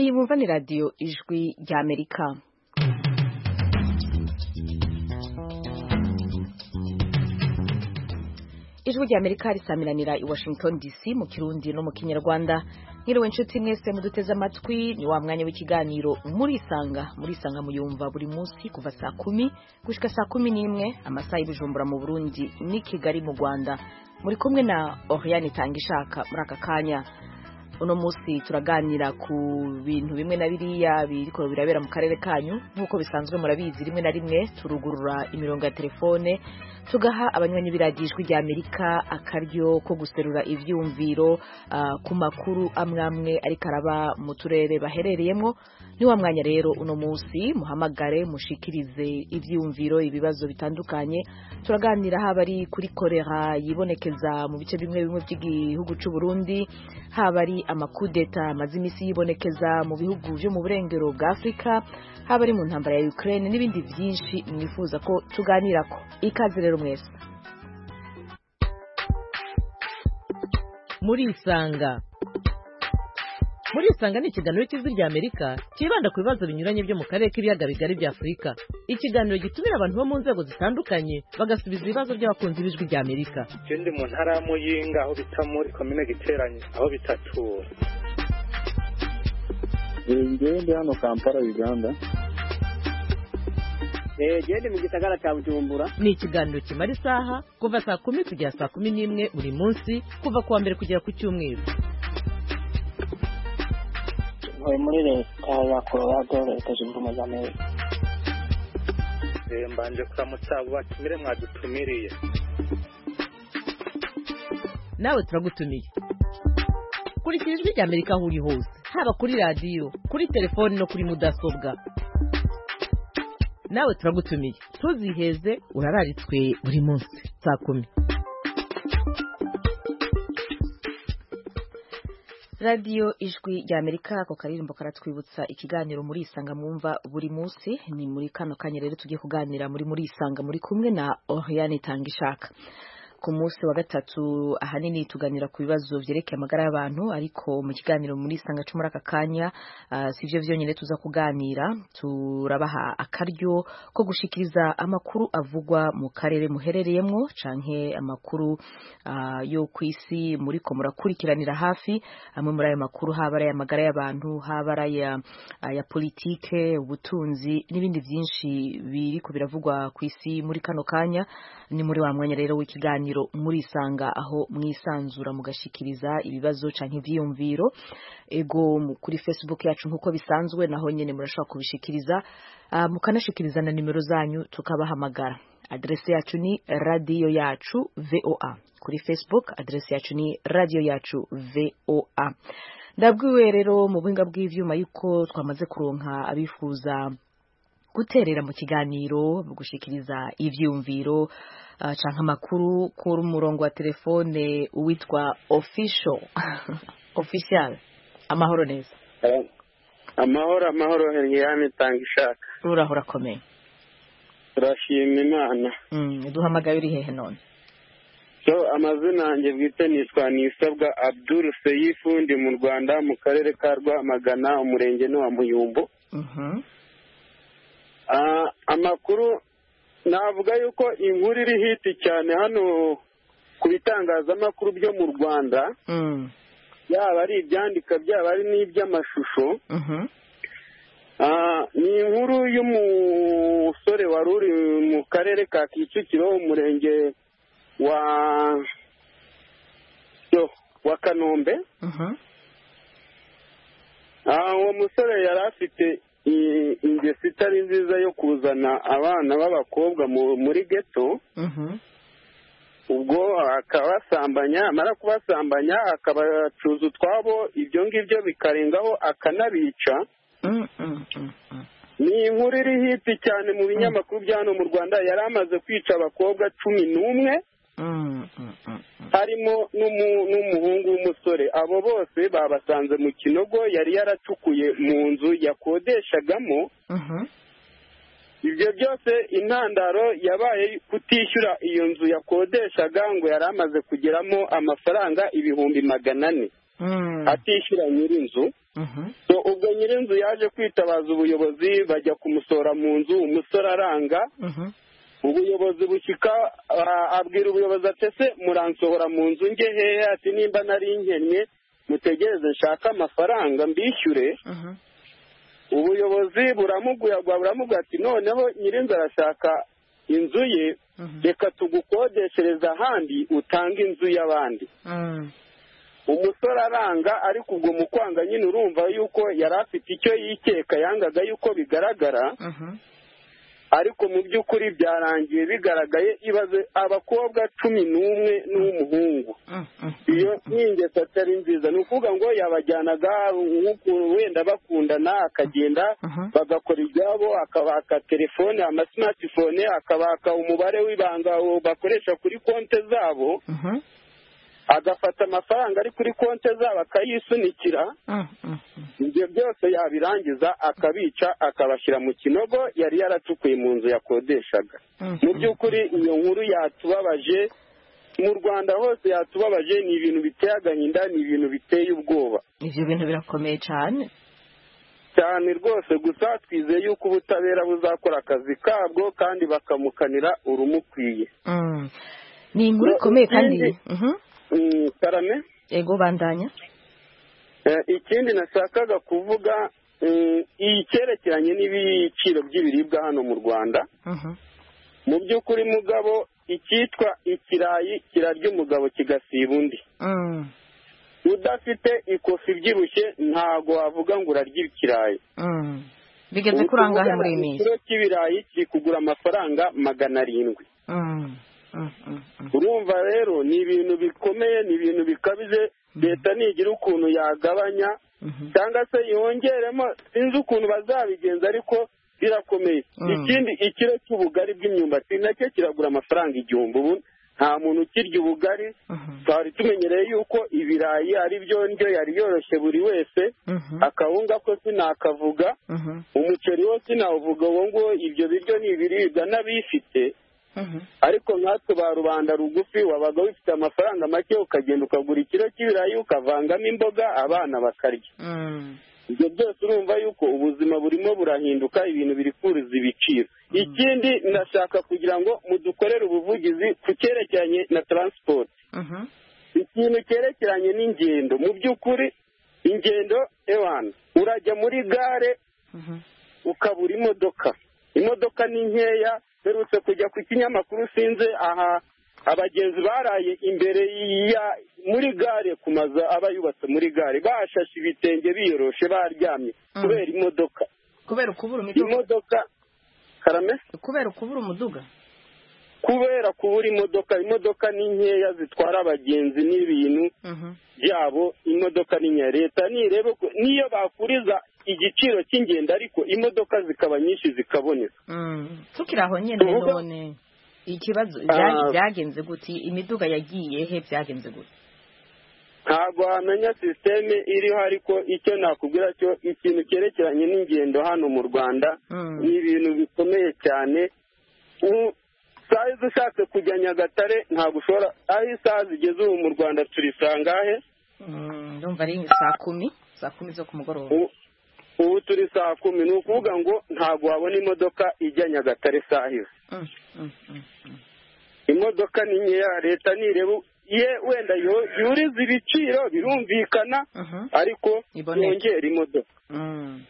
iyi bumva ni radiyo ijwi ry'amerika ijwi ry'amerika risamiranira i washington dc mu kirundi no mu kinyarwanda nkiriwe inshuti mwese muduteze amatwi ni wa mwanya w'ikiganiro murisanga murisanga muyumva buri munsi kuva saa kumi gushyika saa kumi n'imwe amasaha y'ibijumbura mu burundi n'i kigali mu rwanda muri kumwe na oriane tangishaka muri aka kanya uno munsi turaganira ku bintu bimwe na biriya biriko birabera mu karere kanyu nk'uko bisanzwe murabizi rimwe na rimwe turugurura imirongo ya telefone tugaha abanywanyi b'iradiyo ijwi rya amerika akaryo ko guserura ivyumviro uh, ku makuru amwe amwe ariko araba mu turere baherereyemo ni wa mwanya rero uno munsi muhamagare mushikirize ivyumviro ibibazo bitandukanye turaganira haba ari kuri korera yibonekeza mu bice bimwe bimwe by'igihugu cy'u Burundi haba ari amakudeta amaze iminsi yibonekeza mu bihugu byo mu burengero bwa afurika haba ari mu ntambara ya ukraine n'ibindi byinshi mwifuza ko tuganira ko ikaze rero mwese murisanga murisanga ni ikiganiro cy'ijwi rya amerika cyibanda ku bibazo binyuranye byo mu karere k'ibiyaga bigari bya afurika ikiganiro gitumira abantu bo mu nzego zitandukanye bagasubiza ibibazo by'abakunzi b'ijwi rya amerika icyo ndi mu ntara ya muyinga aho bita muri komine giteranye aho bita tura ngewe ndi hano kampala uganda genda mu gisagara cya bujumbura ni ikiganiro kimara isaha kuva saa kumi kugera saa kumi n'imwe buri munsi kuva ku wa mbere kugera ku cyumweru ntuye muri leta ya korowado leta zunze ubumwe za amerika mbanje kuramutsa abo batumire mwadutumiriye nawe turagutumiye kurikira ijwi rya amerika aho uri hose haba kuri radiyo kuri telefoni no kuri mudasobwa nawe turagutumiye ntuziheze urararitswe buri munsi saa kumi radiyo ijwi rya amerika ako karirimbo karatwibutsa ikiganiro muri isanga mwumva buri munsi ni muri kano kanya rero tugiye kuganira muri muri isanga muri kumwe na oriane tangishaka ku munsi wa gatatu ahanini tuganira ku bibazo byerekeye amagara y'abantu ariko mu kiganiro muri isanga cyo muri aka kanya uh, si byo byonyine tuza kuganira turabaha akaryo ko gushikiriza amakuru avugwa mu karere muherereyemo canke amakuru uh, yo ku isi muriko murakurikiranira hafi amwe muri ayo makuru haba ari ay'amagara y'abantu haba ari aya politike ubutunzi n'ibindi byinshi biriko biravugwa ku isi muri kano kanya ni muri wa mwanya rero w'ikiganiro murisanga aho mwisanzura mugashikiriza ibibazo canke ivyiyumviro ego kuri facebook yacu nk'uko bisanzwe naho nyene murashobora kubishikiriza uh, mukanashikiriza na nimero zanyu tukabahamagara adrese yacu ni radiyo yacu voa kuri facebook adrese yacu ni radiyo yacu voa ndabwiwe rero mu buhinga bw'ivyuma yuko twamaze kuronka abifuza guterera mu kiganiro gushikiriza ivyumviro uh, canke amakuru kuri umurongo wa telefone uwitwa official official amahoro neza amahoro amahoro heriyane tanga ishaka uraho urakomeye turashima imana duhamagaye uri hehe none so amazina yanjye bwite nitwa nisabwa abdul seyifu ndi mu rwanda mu karere ka rwamagana umurenge ni wa muyumbu amakuru navuga yuko inkuru iri hiti cyane hano ku bitangazamakuru byo mu rwanda yaba ari ibyandika byaba ari n'iby'amashusho ni inkuru y'umusore wari uri mu karere ka kicukiro umurenge wa wa kanombe uwo musore yari afite ingeso itari nziza yo kuzana abana b'abakobwa muri geto ubwo akabasambanya amara kubasambanya akabacuza utwabo ibyo ngibyo bikarengaho akanabica ni inkuru iri hiti cyane mu binyamakuru bya hano mu rwanda yari amaze kwica abakobwa cumi n'umwe harimo n'umuhungu w'umusore abo bose babasanze mu kinogo yari yaracukuye mu nzu yakodeshagamo ibyo byose intandaro yabaye kutishyura iyo nzu yakodeshaga ngo yari amaze kugeramo amafaranga ibihumbi magana ane atishyura nyir'inzu so ubwo nyir'inzu yaje kwitabaza ubuyobozi bajya kumusora mu nzu umusore aranga Mhm. ubuyobozi bushyika ah, abwira ubuyobozi ati se muransohora mu nzu nge hehe ati nimba nari nkennye mutegereze nshake amafaranga mbishyure Mhm. ubuyobozi buramuguyagwa buramubwira ati noneho nyir'inzu arashaka inzu ye Mhm. reka tugukodeshereze ahandi utange inzu y'abandi Mm. umusore aranga ariko ubwo mu kwanga nyine urumva yuko yari afite icyo yikeka yangaga yuko bigaragara Mhm. ariko mu by'ukuri byarangiye bigaragaye ibaze abakobwa cumi n'umwe n'umuhungu Mm. Mm. iyo ni ingeso atari nziza ni ukuvuga ngo yabajyanaga nk'uku wenda bakundana akagenda Mhm. bagakora ibyabo akabaka telefone amasimatifone akabaka umubare w'ibanga bakoresha kuri konti zabo Mhm. agafata amafaranga ari kuri konti zabo akayisunikira Mm. Mm. Mm. ibyo byose yabirangiza akabica akabashyira mu kinogo yari yaratukuye mu nzu yakodeshaga Mm. mu by'ukuri iyo nkuru yatubabaje mu rwanda hose yatubabaje ni ibintu biteye agahinda ni ibintu biteye ubwoba Ivyo bintu birakomeye cane. cyane rwose gusa twizeye yuko ubutabera buzakora akazi kabwo kandi bakamukanira urumukwiye Mm. Ni inkuru ikomeye kandi. Ikindi- Mhm. Mm, karame Ego bandanya. Eh, ikindi nashakaga kuvuga mm, iyi cyerekeranye n'ibiciro by'ibiribwa hano mu rwanda Mhm. mu by'ukuri mugabo icyitwa ikirayi kirarya umugabo kigasiba undi Mm. udafite ikofi ibyibushye ntago wavuga ngo urarya ikirayi Mm. Bigeze kurangahe muri iyi minsi? ikiro cy'ibirayi kiri kugura amafaranga magana arindwi Mm. Mm. Mm. Mm. urumva rero ni ibintu bikomeye ni ibintu bikabije leta nigira ukuntu yagabanya Mhm. cyangwa se yongeremo sinzi ukuntu bazabigenza ariko birakomeye Mm. ikindi ikiro cy'ubugari bw'imyumbati nacyo kiragura amafaranga igihumbi ubu nta muntu ukirya ubugari Mhm. twari tumenyereye yuko ibirayi ari byo ndyo yari yoroshye buri wese Mhm. akawunga ko sinakavuga Mhm. umuceri wo sinawuvuga uwo nguwo ibyo biryo ni ibiribwa n'abifite Mhm. ariko nkatwe ba rubanda rugufi wabaga wifite amafaranga make ukagenda ukagura ikiro cy'ibirayi ukavangamo imboga abana bakarya Mm. ibyo byose urumva yuko ubuzima burimo burahinduka ibintu biri kuruza ibiciro ikindi ndashaka kugira ngo mudukorere ubuvugizi ku cyerekeranye na taransiporo Mhm. ikintu cyerekeranye n'ingendo mu by'ukuri ingendo ewana urajya muri gare Mhm. ukabura imodoka imodoka ni nkeya mperutse kujya ku kinyamakuru sinze aha abagenzi baraye imbere ya muri gare ku mazu aba yubatse muri gare bashashe ibitenge biyoroshe baryamye Mm. kubera imodoka Kubera ukubura imiduga. imodoka karame Kubera ukubura umuduga. kubera kubura imodoka imodoka ni nkeya zitwara abagenzi n'ibintu Mhm. byabo imodoka ni iya leta nirebe ko niyo bakuriza igiciro cy'ingendo ariko imodoka zikaba nyinshi zikaboneka Mm. tukiri aho nyine Tuvuga- none ikibazo Ah. bya- byagenze gute imiduga yagiye he byagenze gute ntabwo wamenya sisiteme iriho ariko icyo nakubwira cyo ikintu cyerekeranye n'ingendo hano mu rwanda Mm. ni ibintu bikomeye cyane U- saa izo ushatse kujya nyagatare ntabwo ushobora aho isaha zigeze ubu mu rwanda turisangahe Mm, ndumva ari saa kumi saa kumi zo ku mugoroba U- ubu turi saa kumi ni ukuvuga ngo ntabwo wabona imodoka ijya nyagatare saa izo Mm, mm, mm, mm. imodoka ni nkeya leta nireba ye wenda yo- yuriza ibiciro birumvikana Mhm. ariko Iboneke. yongera imodoka Mm.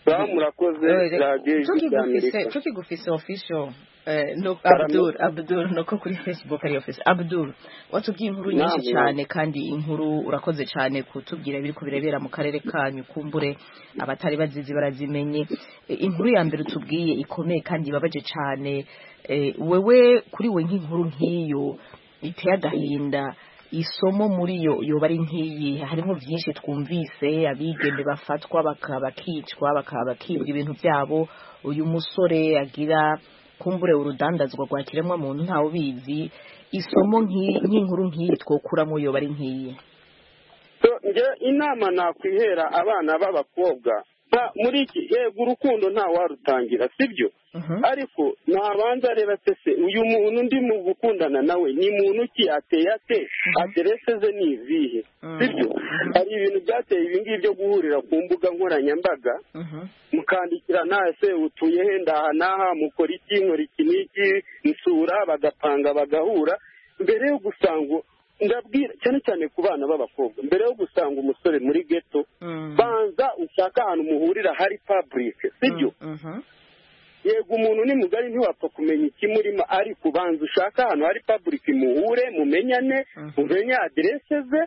ngaho murakoze Oye, radiyo y'amerika tukigufise tukigufise official eh, no abdul abdul noko kuri facebook ari official abdul watubwiye inkuru Naam, nyinshi naam. cyane kandi inkuru urakoze cyane kutubwira ibiri birebera mu karere kanyu kumbure abatari bazizi barazimenye Eh, inkuru ya mbere utubwiye ikomeye kandi ibabaje cyane eh, wewe kuri we nk'inkuru nk'iyo iteye agahinda isomo muri yo yoba ari nk'iyi harimo byinshi twumvise abigeme bafatwa baka- bakicwa baka- bakibwa ibintu byabo uyu musore agira kumbure urudandazwa rwa kiremwamuntu ntawe ubizi isomo nk'i- nk'inkuru nk'iyi twokuramo yoba ari nk'iyi So, njye inama nakwihera abana b'abakobwa nta- muri iki yego urukundo nta warutangira sibyo ariko nabanza areba se uyu muntu ndi mu gukundana nawe ni muntu ki ateye ate aderese ze ni izihe sibyo hari ibintu byateye ibingibi byo guhurira ku mbuga nkoranyambaga mukandikirana ese utuye he ndaha n'aha mukora iki nkora iki n'iki nsura bagapanga bagahura mbere yo gusanga ndabwira cyane cyane ku bana b'abakobwa mbere yo gusanga umusore muri geto banza ushake ahantu muhurira hari paburike sibyo yego umuntu ni mugari ntiwapfa kumenya ikimurimo ariko ubanza ushaka ahantu hari paburike muhure mumenyane mumenye aderese ze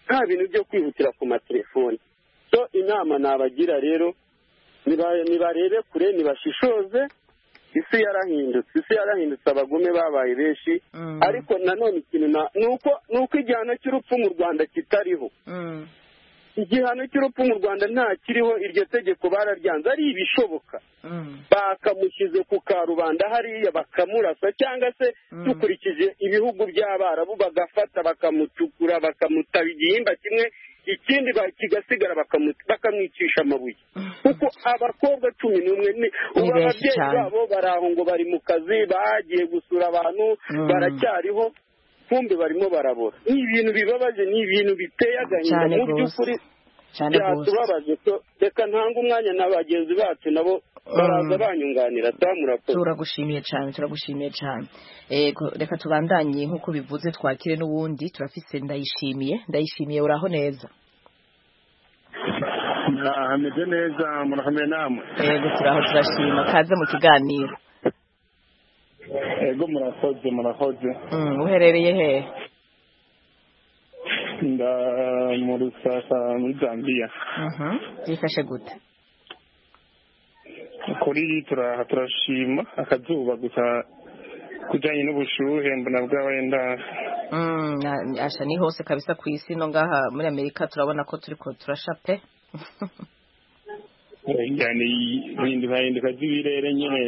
nta bintu byo kwihutira ku matelefoni so inama nabagira rero nibarebe kure nibashishoze isi yarahindutse isi yarahindutse abagume babaye benshi ariko nanone ikintu ni uko igihano cy'urupfu mu rwanda kitariho igihano cy'urupfu mu rwanda ntakiriho iryo tegeko bararyanze ari ibishoboka bakamushyize ku karubanda hariya bakamurasa cyangwa se dukurikije ibihugu by'abarabu bagafata bakamucukura bakamutaba igihimba kimwe ikindi kigasigara bakamwicisha amabuye kuko abakobwa cumi n'umwe ni ubu ababyeyi babo baraho ngo bari mu kazi bagiye gusura abantu baracyariho kumbe barimo barabora ni ibintu bibabaje ni ibintu biteye agahinda mu by'ukuri byatubabaje ko reka ntanga umwanya na bagenzi bacu nabo baraza banyunganira murakoze turagushimiye cyane turagushimiye cyane reka tubandanye nk'uko bivuze twakire n'ubundi turafise ndayishimiye ndayishimiye uraho neza hameze neza murahame namwe yego turaho turashima kaze mu kiganiro ego murakoze murakoze uherereye he nda mu rusasa muri zambia byifashe gute kuri turaha turashima akazuba gusa kujyanye n'ubushuhe mbona bw'abenda asha ni hose kabisa ku isi no ngaha muri amerika turabona ko turi ko turasha pe ingane bihinduka hinduka z'ibirere nyine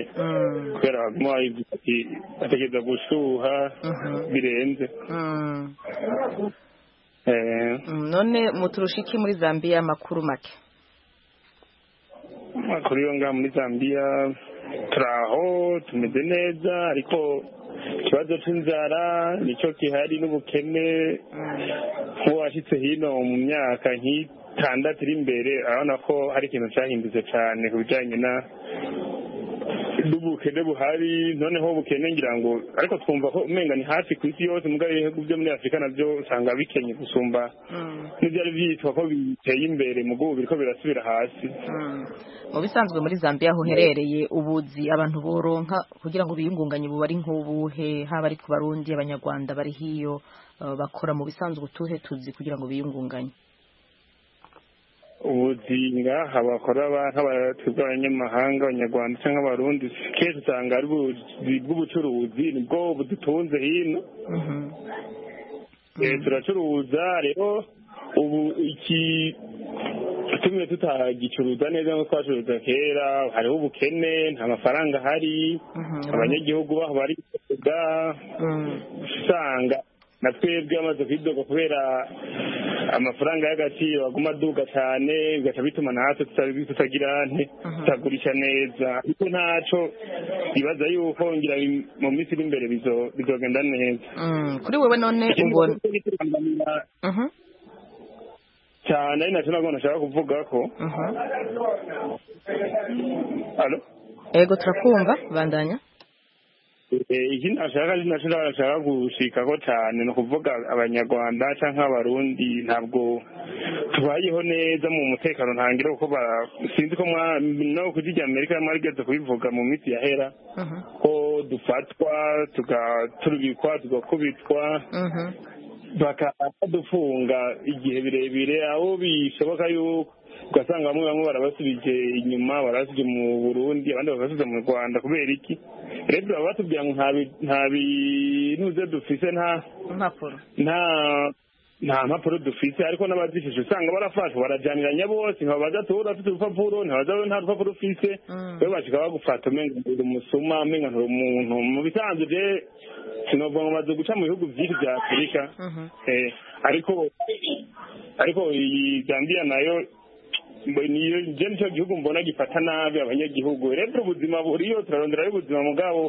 kubera baguma bategereza gushuha birenze none muturusha iki muri zambiya amakuru make amakuru yo ngaha muri zambiya turi aho tumeze neza ariko ikibazo cy'inzara nicyo gihari n'ubukene nk'uwashyitse hino mu myaka nk'iyi itandatu iri imbere urabona ko hari ikintu cyahindutse cyane ku bijyanye na n'ubukene buhari noneho ubukene ngira ngo ariko twumva ko umenya ni hafi ku isi yose mugari ibihugu byo muri afurika nabyo usanga bikenye gusumba n'ibyari byitwa ko biteye imbere mu gubu biriko birasubira hasi mu bisanzwe muri zambia huherereye ubuzi abantu boronka kugira ngo biyungunganye buba ari nk'ubuhe haba ari ku barundi abanyarwanda bari hiyo bakora mu bisanzwe utuhe tuzi kugira ngo biyungunganye ubuzinga habakora nk'abatwe bw'abanyamahanga abanyarwanda cyangwa abarundi kenshi usanga ari ubuzi bw'ubucuruzi nibwo budutunze hino turacuruza rero ubu iki tumwe tutagicuruza neza nk'uko twacuruza kera hariho ubukene nta mafaranga ahari abanyagihugu baho bari kuvuga usanga na twebwe amaze kwidoga kubera amafaranga y'agaciro aguma aduga cyane bigaca bituma natwe tutagira tutagurisha neza ariko ntacyo bibaza yuko ngira mu minsi iri imbere bizogenda neza kuri wowe none ubona cyane ari nacyo nabwo nashaka kuvuga ko Alo? ego turakumva bandanya ikindi nashaka nacyo nashaka gushikaho cyane ni ukuvuga abanyarwanda cyangwa abarundi ntabwo tubayeho neza mu mutekano ntangira kuko sinzi ko no kujya igihe amerika mwarigeze kubivuga mu minsi yahera ko dufatwa turubikwa tugakubitwa bakadufunga igihe birebire aho bishoboka yuko ugasanga bamwe bamwe barabasubije inyuma barasubije mu burundi abandi bagasubiza mu rwanda kubera iki rero baba batubwira ngo nta binuze dufise nta impapuro nta nta mpapuro dufite ariko n'abazifite usanga barafashwa barajyaniranya bose ntibabaza tuba udafite urupapuro ntibabaza nta rupapuro ufite rero bashika bagufata umenga uri umusuma umenga nturi umuntu mu bisanzwe je sinovuga ngo baze guca mu bihugu byinshi bya afurika eh, ariko ariko iyi zambiya nayo mbe- niyo je nicyo gihugu mbona gifata nabi abanyagihugu rero ubuzima buriyo turarondera ubuzima mugabo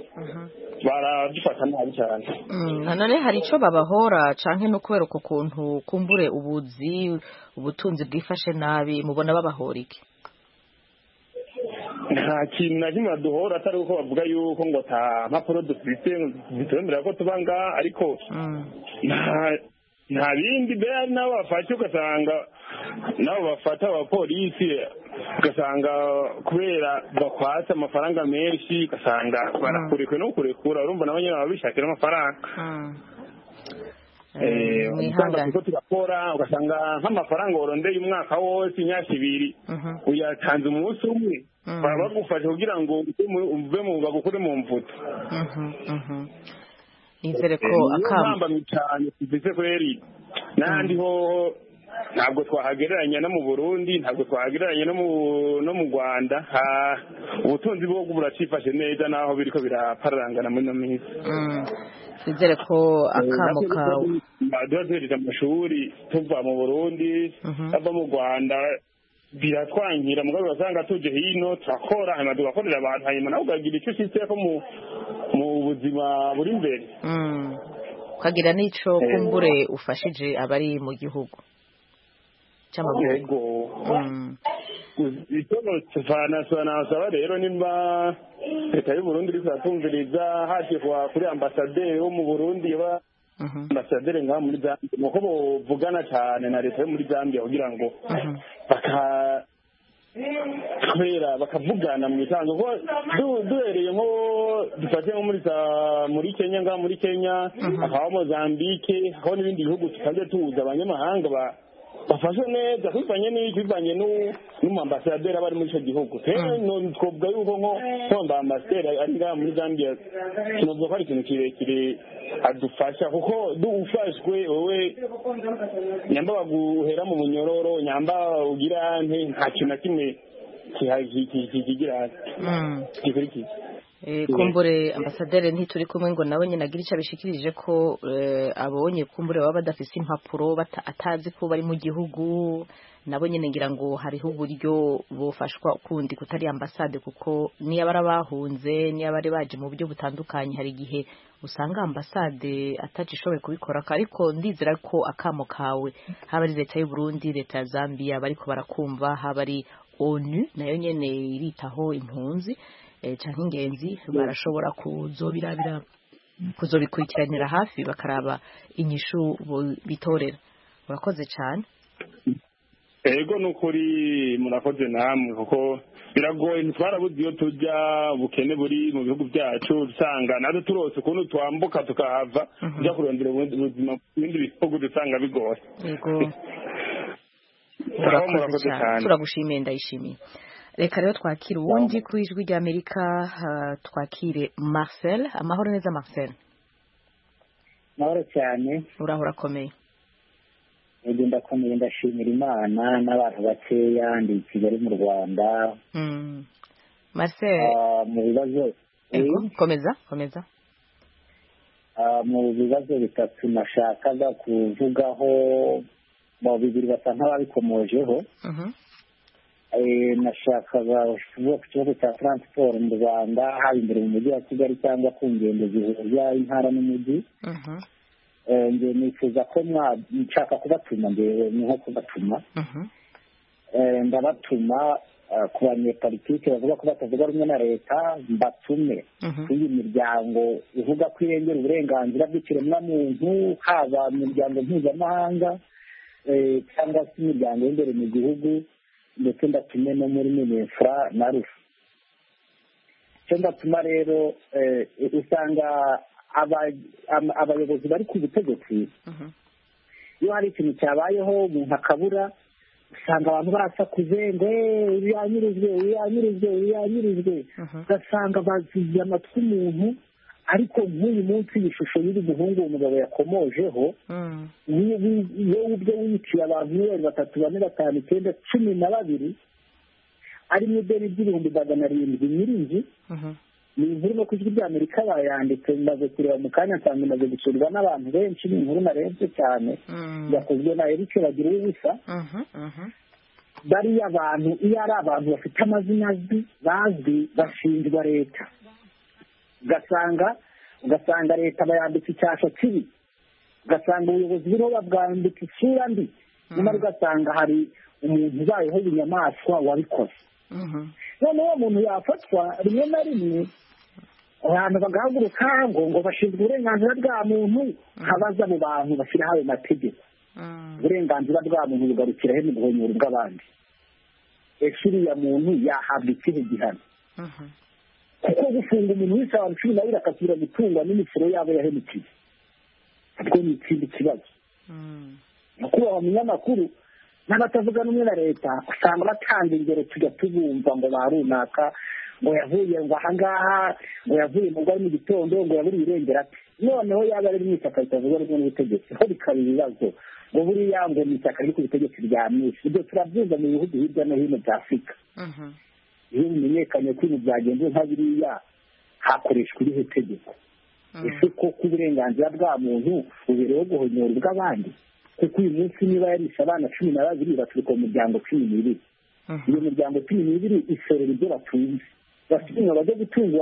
baradufata nabi cyane Mm, nanone hari icyo babahora canke no kubera uko kuntu kumbure ubuzi ubutunzi bwifashe nabi mubona babahora iki nta kintu na kimwe duhora atari uko bavuga yuko ngo ta mpapuro dufite zitwemerera ko tuba ngaha ariko Mm, nta nta bindi mbere hari n'abo bafashe ugasanga n'abo bafata abapolisi ugasanga kubera bakwatse amafaranga menshi ugasanga barakurekwe no kurekura urumva nabo nyine baba bishakira amafaranga mm. Eh, Eh, ugasanga mwihangane turiko turakora ugasanga nk'amafaranga warondeye umwaka wose imyaka ibiri Mhm, uyatanze umunsi umwe Mm. baba bagufashe kugira ngo uve mu- uve mu bagukure mu mvuto mhm, mhm. nizere ko akamba ntambamye cyane tugeze kweri n'ahandi hoho ntabwo twahagereranya no mu burundi ntabwo twahagereranya no mu no mu rwanda Ha- ubutunzi bwo buracifashe neza naho biriko birapararangana muri ino minsi Mm, nizere ko akamo Natwe kawe duba- duba duhejeje amashuri tuva mu burundi Mhm. tuva mu rwanda biratwangira mugabo urasanga tuje hino turakora hanyuma tugakorera abantu hanyuma nawe ukagira icyo ushyitseko mu mu buzima buri imbere Mm, ukagira n'ico kumbure ufashije abari mu gihugu cy'amavuko yego Mm, icyo nasaba rero nimba leta y'u burundi iriko iratumviriza hashyirwa kuri ambasaderi wo mu burundi yaba mhm, ambasaderi ngaha muri zambia nuko bovugana cyane na leta yo muri zambia kugira ngo mhm. baka kubera bakavugana mu misanzu kuko du- duhereye nko dufate nko muri za- muri kenya ngaha muri kenya hakabamo zambike hakabaho n'ibindi bihugu tukaze tuza abanyamahanga ba- bafashwe neza bivanye n'iki bivanye n'u- n'umuambasaderi aba ari muri icyo gihugu rero no- twavuga yuko nko kwamba ambasaderi ari ngaha muri zambia tunavuga ko ari ikintu kirekire adufasha kuko du- ufashwe wowe nyamba baguhera mu munyororo nyamba ugira nte nta kintu na kimwe kiha- ki- ki- ki- kigira Mm. gikurikiza Eh, kumbure ambasaderi ntituri kumwe ngo nawe nyine agira icyo abishikirije ko eh, abonye kumbure baba badafise impapuro bata- atazi ko bari mu gihugu nabo nyine ngira ngo hariho uburyo bufashwa kundi kutari ambasade kuko niyo bari bahunze niyo bari baje mu buryo butandukanye hari igihe usanga ambasade atacishoboye kubikora ariko ndizera ko akamo kawe haba ari leta y'u Burundi leta ya Zambia bariko barakumva haba ari ONU nayo nyene iritaho impunzi eh, canke ingenzi barashobora kuzobirabira kuzobikurikiranira hafi bakaraba inyishu bo- bitorera urakoze cane ego ni ukuri murakoze namwe kuko biragoye ntitwarabuze iyo tujya ubukene buri mu bihugu byacu usanga natwe turose ukuntu twambuka tukahava tujya kurondera ubundi buzima mu bindi bihugu dusanga bigoye yego Muraho urakoze cyane turagushimiye ndayishimiye reka rero twakire uwundi ku ijwi ry'amerika ah, twakire marcel amahoro neza marcel amahoro cyane uraho urakomeye ntego ndakomeye ndashimira imana n'abantu bakeya ndi i kigali mu rwanda Mm. marcel Ah, mu bibazo ego komeza komeza Ah, mu bibazo bitatu nashakaga kuvugaho mu bibiri basa nk'ababikomojeho Mhm. Eh, nashakaga kuvuga ku kibazo cya taransiporo mu rwanda haba imbere mu mujyi wa kigali cyangwa ku ngendo zihuza intara n'umujyi Mhm. Eh, nge nifuza ko mwa nshaka kubatuma ngewe ni nko kubatuma Mhm. Eh, ndabatuma ah, ku banyepolitike bavuga ko batavuga rumwe na leta mbatume Mhm. kuri iyi miryango ivuga ko irengera uburenganzira bw'ikiremwamuntu haba mu miryango mpuzamahanga eh, cyangwa se imiryango y'imbere mu gihugu ndetse ndatume no muri minefura na rufu icyo ndatuma rero eh, usanga aba- ama- abayobozi bari ku butegetsi Mhm. iyo hari ikintu cyabayeho umuntu akabura usanga abantu barasakuze ngo "Eh, uyu yanyurujwe uyu yanyurujwe uyu yanyurujwe Mhm. ugasanga baziye amatwi umuntu ariko nk'uyu munsi iyi shusho y'uyu muhungu uwo mugabo yakomojeho Mm. we- we- wewe ubwe wiciye abantu miliyoni batatu bane batanu icyenda cumi na babiri arimo ideni ry'ibihumbi magana arindwi nyir'inzu Mhm. ni inkuru no ku ijwi ry'amerika bayanditse maze kureba mu kanya nsanga imaze gusurwa n'abantu benshi ni inkuru narebye cyane Mm. yakozwe na erike bagira ubusa Mhm. Mhm. bariya bantu iyo ari abantu bafite amazina azwi bazwi bashinjwa leta ugasanga ugasanga leta bayambitse icyasha kibi ugasanga ubuyobozi buriho babwambika isura mbi nyamara ugasanga hari umuntu ubayeho inyamaswa wabikoze noneho uwo muntu yafatwa rimwe na rimwe abantu bagahaguruka ngo ngo bashinzwe uburenganzira bwa muntu nkabaza abo bantu bashyiraho ayo mategeko uburenganzira bwa muntu bugarukira he mu guhonyora ubw'abandi ese uriya muntu yahabwa ikihe gihano kuko gufunga umuntu wese abantu cumi na babiri akasubira gutungwa n'imisoro yabo yahemukiye ubwo ni ikindi kibazo nyakubahwa munyamakuru n'abatavuga rumwe na leta usanga batanga ingero tujya tubumva ngo ba runaka ngo yavuye ngo ahangaha ngo yavuye mu rwari mu gitondo ngo yaburiye irengera ati noneho yaba ari mu ishyaka ritavuga rumwe n'ubutegetsi ho bikaba ibibazo ngo buriya ngo ni ishyaka riri ku butegetsi rya misi ibyo turabyumva mu bihugu hirya no hino bya afurika iyo bimenyekanye ko ibi byagenze nka biriya hakoreshwa irihe tegeko ese koko uburenganzira bwa muntu bubereyeho guhonyora ubw'abandi kuko uyu munsi niba yarisha abana cumi na babiri baturuka mu miryango cumi n'ibiri iyo miryango cumi n'ibiri isorera ibyo batunze basigaye bajya gutunga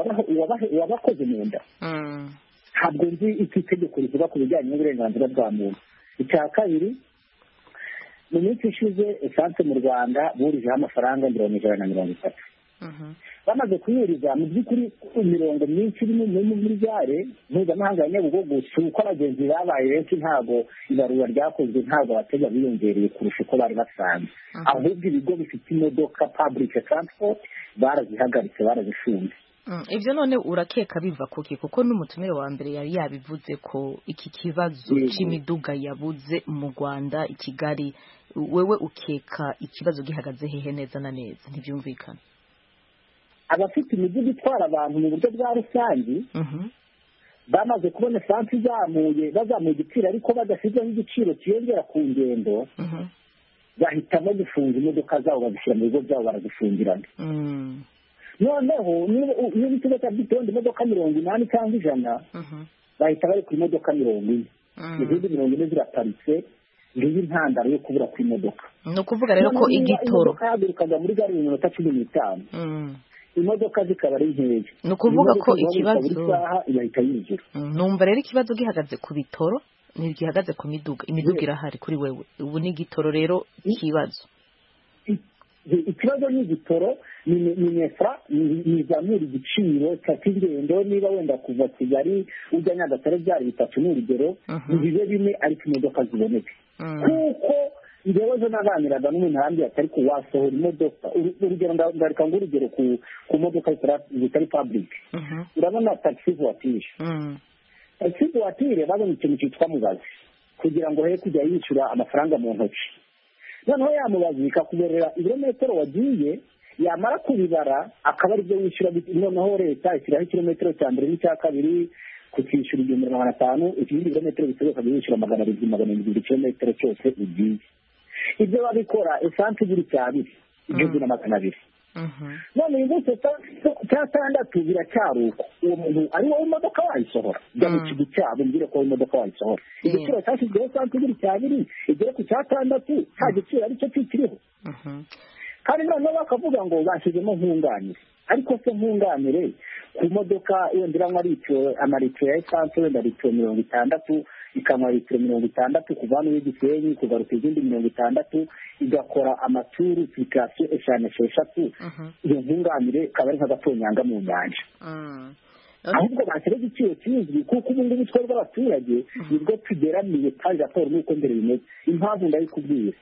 uwabakoze mu nda ntabwo nzi icyo itegeko rivuga ku bijyanye n'uburenganzira bwa muntu icya kabiri mu minsi ishize esanse mu rwanda burijeho amafaranga mirongo ijana na mirongo itatu bamaze kuyuriza mu by'ukuri imirongo myinshi irimo muri gare mpuzamahanga ya nyabugogo si uko abagenzi babaye benshi ntabwo ibarura ryakozwe ntabwo abatega biyongereye kurusha uko bari basanzwe ahubwo ibigo bifite imodoka public transport barazihagaritse barazifunze ibyo none urakeka biva kuki kuko n'umutumire wa mbere yari yabivuze ko iki kibazo cy'imiduga yabuze mu rwanda i kigali wewe ukeka ikibazo gihagaze hehe neza na neza ntibyumvikane abafite imiduga itwara abantu mu buryo bwa rusange bamaze kubona esansi izamuye bazamuye igiciro ariko badashyizeho igiciro kiyongera ku ngendo bahitamo gufunga imodoka zabo bazishyira mu bigo byabo barazifungirana noneho niba ikigo cya bitondo imodoka mirongo inani cyangwa ijana bahita bari ku modoka mirongo ine izindi mirongo ine ziraparitse ngiyi intandaro yo kubura kw'imodoka ni ukuvuga rero ko igitoro imodoka yahagurukaga muri gare mu minota cumi n'itanu imodoka zikaba ari nkeya ni ukuvuga ko ikibazo buri saha igahita yinjira numva rero ikibazo gihagaze ku bitoro ntigihagaze ku miduga imiduga irahari kuri wewe ubu ni igitoro rero ikibazo ikibazo ni igitoro ni nefura ntizamura igiciro cy'ingendo niba wenda kuva kigali ujya nyagatare byari bitatu ni urugero ntibibe bimwe ariko imodoka ziboneke kuko ngewe naganiraga n'umuntu ahandi atari kuwasohora imodoka urugero ndareka ngo urugero ku modoka zitari paburike urabona takisi vuwatire takisi vuwatire babona ikintu cyitwa mubazi kugira ngo he kujya yishyura amafaranga mu ntoki noneho yamubazi ikakuberera ibirometero wagiye yamara kubibara akaba aribyo wishyura noneho leta ishyiraho ikirometero cya mbere n'icya kabiri kukishyura igihumbi magana atanu ikindi birometero bisohoka wishyura magana arindwi magana arindwi buri kirometero cyose ugiye ibyo babikora esansi igura icya biri igihumbi na magana abiri none uyu munsi cya tandatu biracyari uko uwo muntu ari wowe imodoka wayisohora jya mu kigo cyabo umbwire ko wowe imodoka wayisohora igiciro cyashyizweho santi biri cya biri igere ku cya tandatu nta giciro aricyo kikiriho kandi noneho bakavuga ngo bashyizemo nkunganire ariko se nkunganire ku modoka wenda iranywa amaritiro ya esanse wenda litiro mirongo itandatu ikanywa litiro mirongo itandatu kuva hano y'igisenyi kugaruka izindi mirongo itandatu igakora amaturu apurikasiyo eshanu esheshatu iyo nkunganire ikaba ari nk'agatonyanga mu nyanja ahubwo bashyira igiciro kizwi kuko ubu ngubu twebwe rw'abaturage nibwo tugeramiye kandi raporo n'uko mbere bimeze impamvu ndayikubwira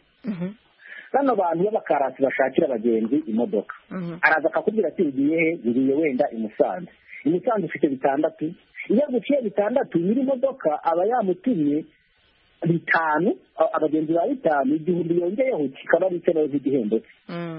bano bantu b'abakarasi bashakira abagenzi imodoka araza akakubwira ati ugiye he ngiye wenda i musanze i musanze ufite bitandatu iyo aguciye bitandatu nyiri imodoka aba yamutumye bitanu abagenzi ba bitanu igihumbi yongeyeho kikaba ari icyo nawe igihembo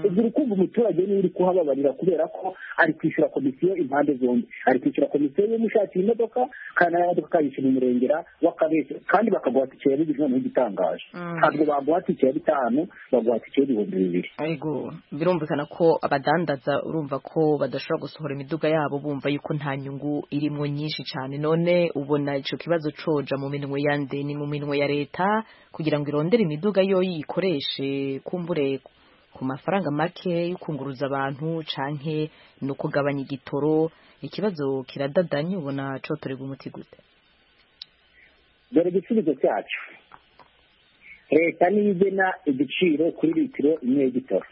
cye ubwo kumva umuturage niwe uri kuhababarira kubera ko ari kwishyura komisiyo impande zombi ari kwishyura komisiyo y'umushakira imodoka kandi nayo modoka akayishyura umurengera w'akabeshya kandi bakaguha tike ya bibiri noneho igitangaje ntabwo baguha tike ya bitanu baguha tike y'ibihumbi bibiri ariko birumvikana ko abadandaza urumva ko badashobora gusohora imiduga yabo bumva yuko nta nyungu irimo nyinshi cyane none ubona icyo kibazo coja mu minwe ya ndeni mu minwe ya leta kugira ngo irondere imiduga yo yikoreshe kumbure ku mafaranga make yo kunguruza abantu canke no kugabanya igitoro ikibazo kiradadanye ubona cotorerwa umuti gute dore igisubizo cyacu leta niyo igena igiciro kuri litiro imwe y'igitoro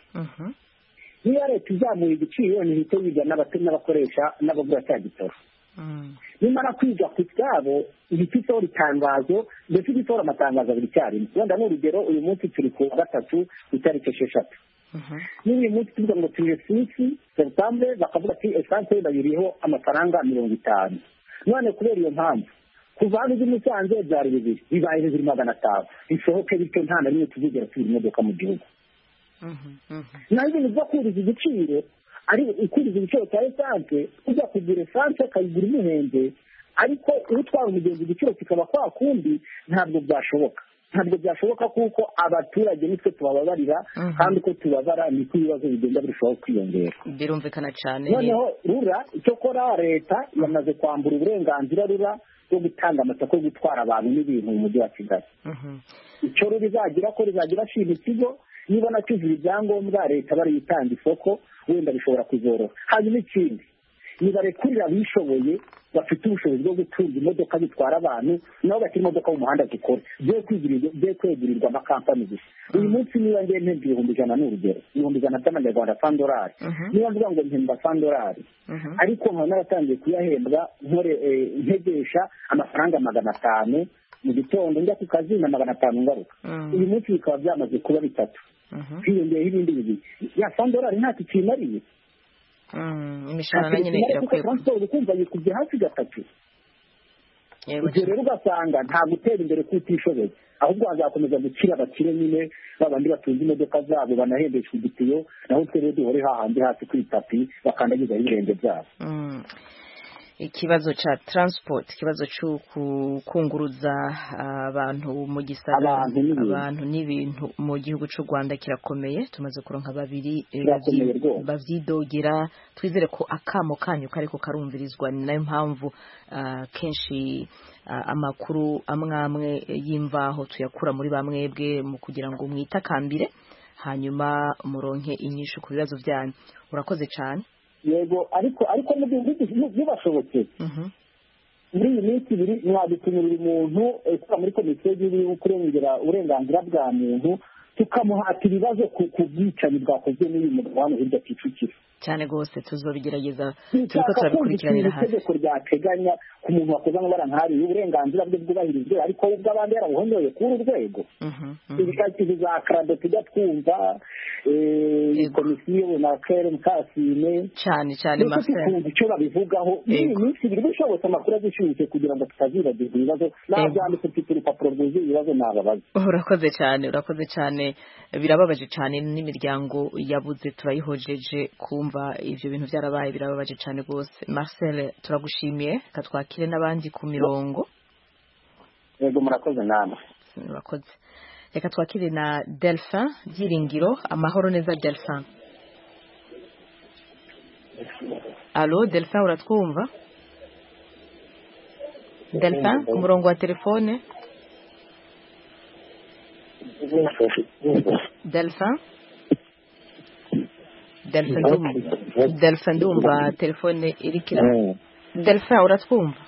niba leta izamuye igiciro ntihite yiga n'abakoresha n'abagura cya gitoro nimara kwiga ku cyabo ihita itora itangazo ndetse igitora amatangazo abiri icyarimwe wenda n'urugero uyu munsi turi ku wa gatatu ku itariki esheshatu n'uyu munsi tuvuga ngo turi esisi seputambure bakavuga ati esanse bayiriho amafaranga mirongo itanu none kubera iyo mpamvu kuva hano ujya umusanze byari bibiri bibaye bibiri magana atanu bisohoke bityo nta na rimwe tuzigera tubura imodoka mu gihugu naho ibintu byo kuriza igiciro ari ukuriza igiciro cya esanse ujya kugura esanse akayigura imuhenze ariko iyo utwara umugenzi igiciro kikaba kwa kundi ntabwo byashoboka ntabwo byashoboka kuko abaturage nitwe tubababarira kandi uko tubabara niko ibibazo bigenda birushaho kwiyongera birumvikana cyane noneho rura icyakora leta yamaze kwambura uburenganzira rura bwo gutanga amasoko yo gutwara abantu n'ibintu mu mujyi wa kigali icyo rizagira ko rizagira ashima ikigo niba nacyuzuye ibyangombwa leta bariyitanga isoko wenda bishobora kuzoroha hanyuma ikindi nibarekurira abishoboye bafite ubushobozi bwo gutunga imodoka zitwara abantu nabo bakiri imodoka mu muhanda zikora byo kwegurirwa amakampani gusa uyu munsi niba ngiye mpemba ibihumbi ijana ni urugero ibihumbi ijana by'amanyarwanda fandorari niba mvuga ngo mpemba fandorari ariko nkaba naratangiye kuyahembwa ntegesha amafaranga magana atanu mu gitondo njya ku kazi na magana atanu ngaruka uyu munsi bikaba byamaze kuba bitatu hiyongeyeho ibindi bibiri ya fandorari ntacyo kimariye imishahara nyine irakwegura taransiporo ukumva yikubye hasi gatatu ibyo rero ugasanga nta gutera imbere kutishoboye ahubwo hazakomeza gukira abakire nyine babandi batunze imodoka zabo banahembeshwa igitiyo naho twe rero duhore hahandi hasi ku itapi bakandagizaho ibirenge byabo ikibazo cha transport ikibazo cyo kunguruza abantu mu gisagara abantu n'ibintu mu gihugu cy'u Rwanda kirakomeye tumaze kuronka babiri bavyidogera twizere ko akamo kanyu kariko karumvirizwa ni nayo mpamvu uh, kenshi uh, amakuru amwamwe y'imvaho tuyakura muri bamwebwe mu kugira ngo mwitakambire hanyuma muronke inyishu ku bibazo byanyu urakoze cyane yego ariko ariko ntibashobotse muri iyi minsi ibiri mwadutumurira umuntu ukora muri komisiyo y'igihugu yo kurengera uburenganzira bwa muntu tukamuhata ibibazo ku bwicanyi bwakozwe n'uyu mugabo hano hirya kicukiro cyane rwose tuzobigerageza turiko turabikurikiranira hafi itegeko ryateganya ku muntu wakoze amabara nk'ariya uburenganzira bwe bwubahirijwe ariko ubw'abandi yarabuhonyoye kuri urwego ibikatizo za karado tujya twumva komisiyo na kere mukasine cyane cyane tukumva icyo babivugaho iyi minsi ibiri bishobotse amakuru azishimutse kugira ngo tutazibagirwa ibibazo naho byanditse mfite urupapuro rwuzuye ibibazo nababaza urakoze cyane urakoze cyane birababaje cyane n'imiryango yabuze turayihojeje kumva kumva ivyo bintu byarabaye birababaje cyane rwose Marcel turagushimiye katwakire n'abandi ku mirongo yego murakoze namwe murakoze reka twakire na Delphin Byiringiro amahoro neza Delphin Allo Delphin uratwumva Delphin ku murongo wa telefone Delphin delphin ndumva telefone iri kira delphin uratwumva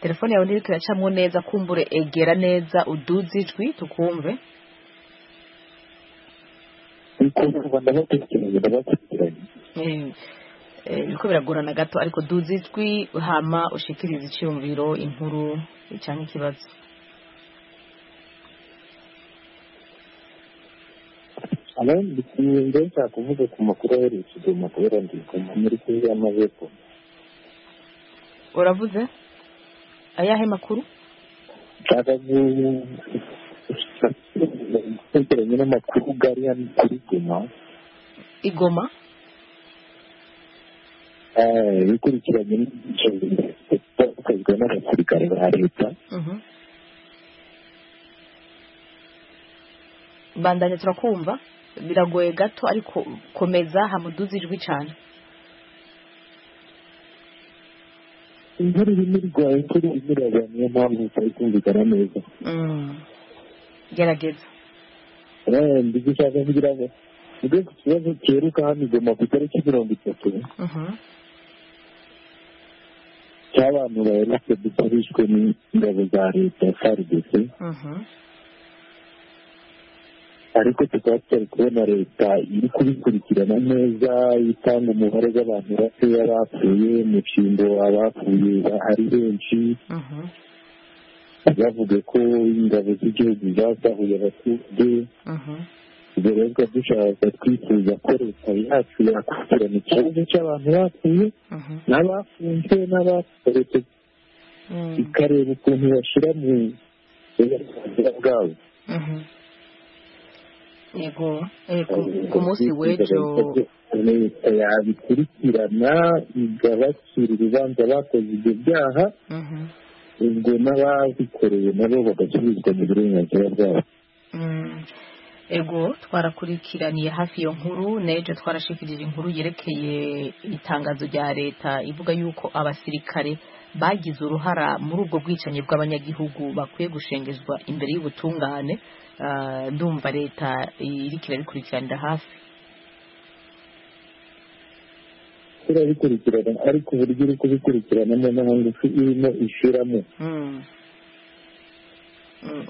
telefone yawe ntiri turacamo neza kumbure egera neza uduze ijwi tukumve biriko biragorana gato ariko duze ijwi hama ushikiriza icyumviro inkuru cyangwa ikibazo abandi nibyo nshaka kuvuga ku makuru ahereye ikidomo kubera ndigoma muri kuri y'amaboko uravuze ayahe makuru nshaka gukurikiranye n'amakuru gari hano kuri goma igoma bikurikiranye n'ibiceri n'abasirikare ba leta bandanye turakumva biragoye gato ariko komeza hamuduze ijwi cyane inkuru irimo irwaye inkuru irimo irabana niyo mpamvu itari kumvikana neza gerageza ndigushaka kugira ngo mvuge ku kibazo cyeruka hano igoma ku itariki mirongo itatu cy'abantu baherutse gusa bishwe n'ingabo za leta frdc ariko tukaba tutari kubona leta iri kubikurikirana neza itanga umubare w'abantu bakeya bapfuye mu cyimbo abapfuye ari benshi bavuga ko ingabo z'igihugu zasahuye abaturage ubwo rero tukaba dushaka twifuza ko leta yacu yakurikirana ikibazo cy'abantu bapfuye n'abafunzwe n'abakomeretse ikareba ukuntu bashyira mu burenganzira bwabo yego ku munsi w'ejo leta yabikurikirana igabakira urubanza bakoze ibyo byaha ubwo n'ababikoreye nabo bagasubizwa mu burenganzira bwabo ego twarakurikiraniye hafi iyo nkuru n'ejo twarashikirije inkuru yerekeye itangazo rya leta ivuga yuko abasirikare bagize uruhara muri ubwo bwicanyi bw'abanyagihugu bakwiye gushengezwa imbere y'ubutungane ndumva leta iri kirabikurikiranira hafi turabikurikirana ariko uburyo uri kubikurikiranamo nta ngufi irimo ishiramo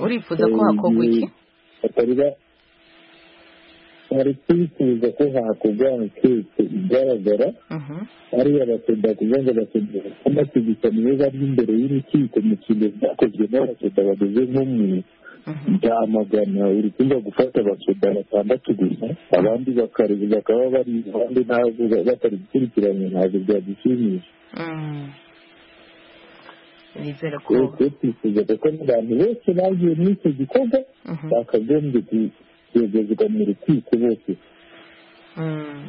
urifuza ko hakorwa iki batarira bari kwifuza ko hakorwa ankete igaragara ariya basenda kugira ngo abasenda bamategekane iyo bari imbere y'urukiko mu kintu byakozwe n'abasenda bageze nko mu byamagana uri kumva gufata abasenda batandatu gusa abandi bakaba bari abandi ntabwo batari gukurikirana ntabwo byadushimisha nizere ko twifuza kuko n'abantu benshi bagiye muri icyo gikorwa bakagombye kuyegezwa mu rukiko bose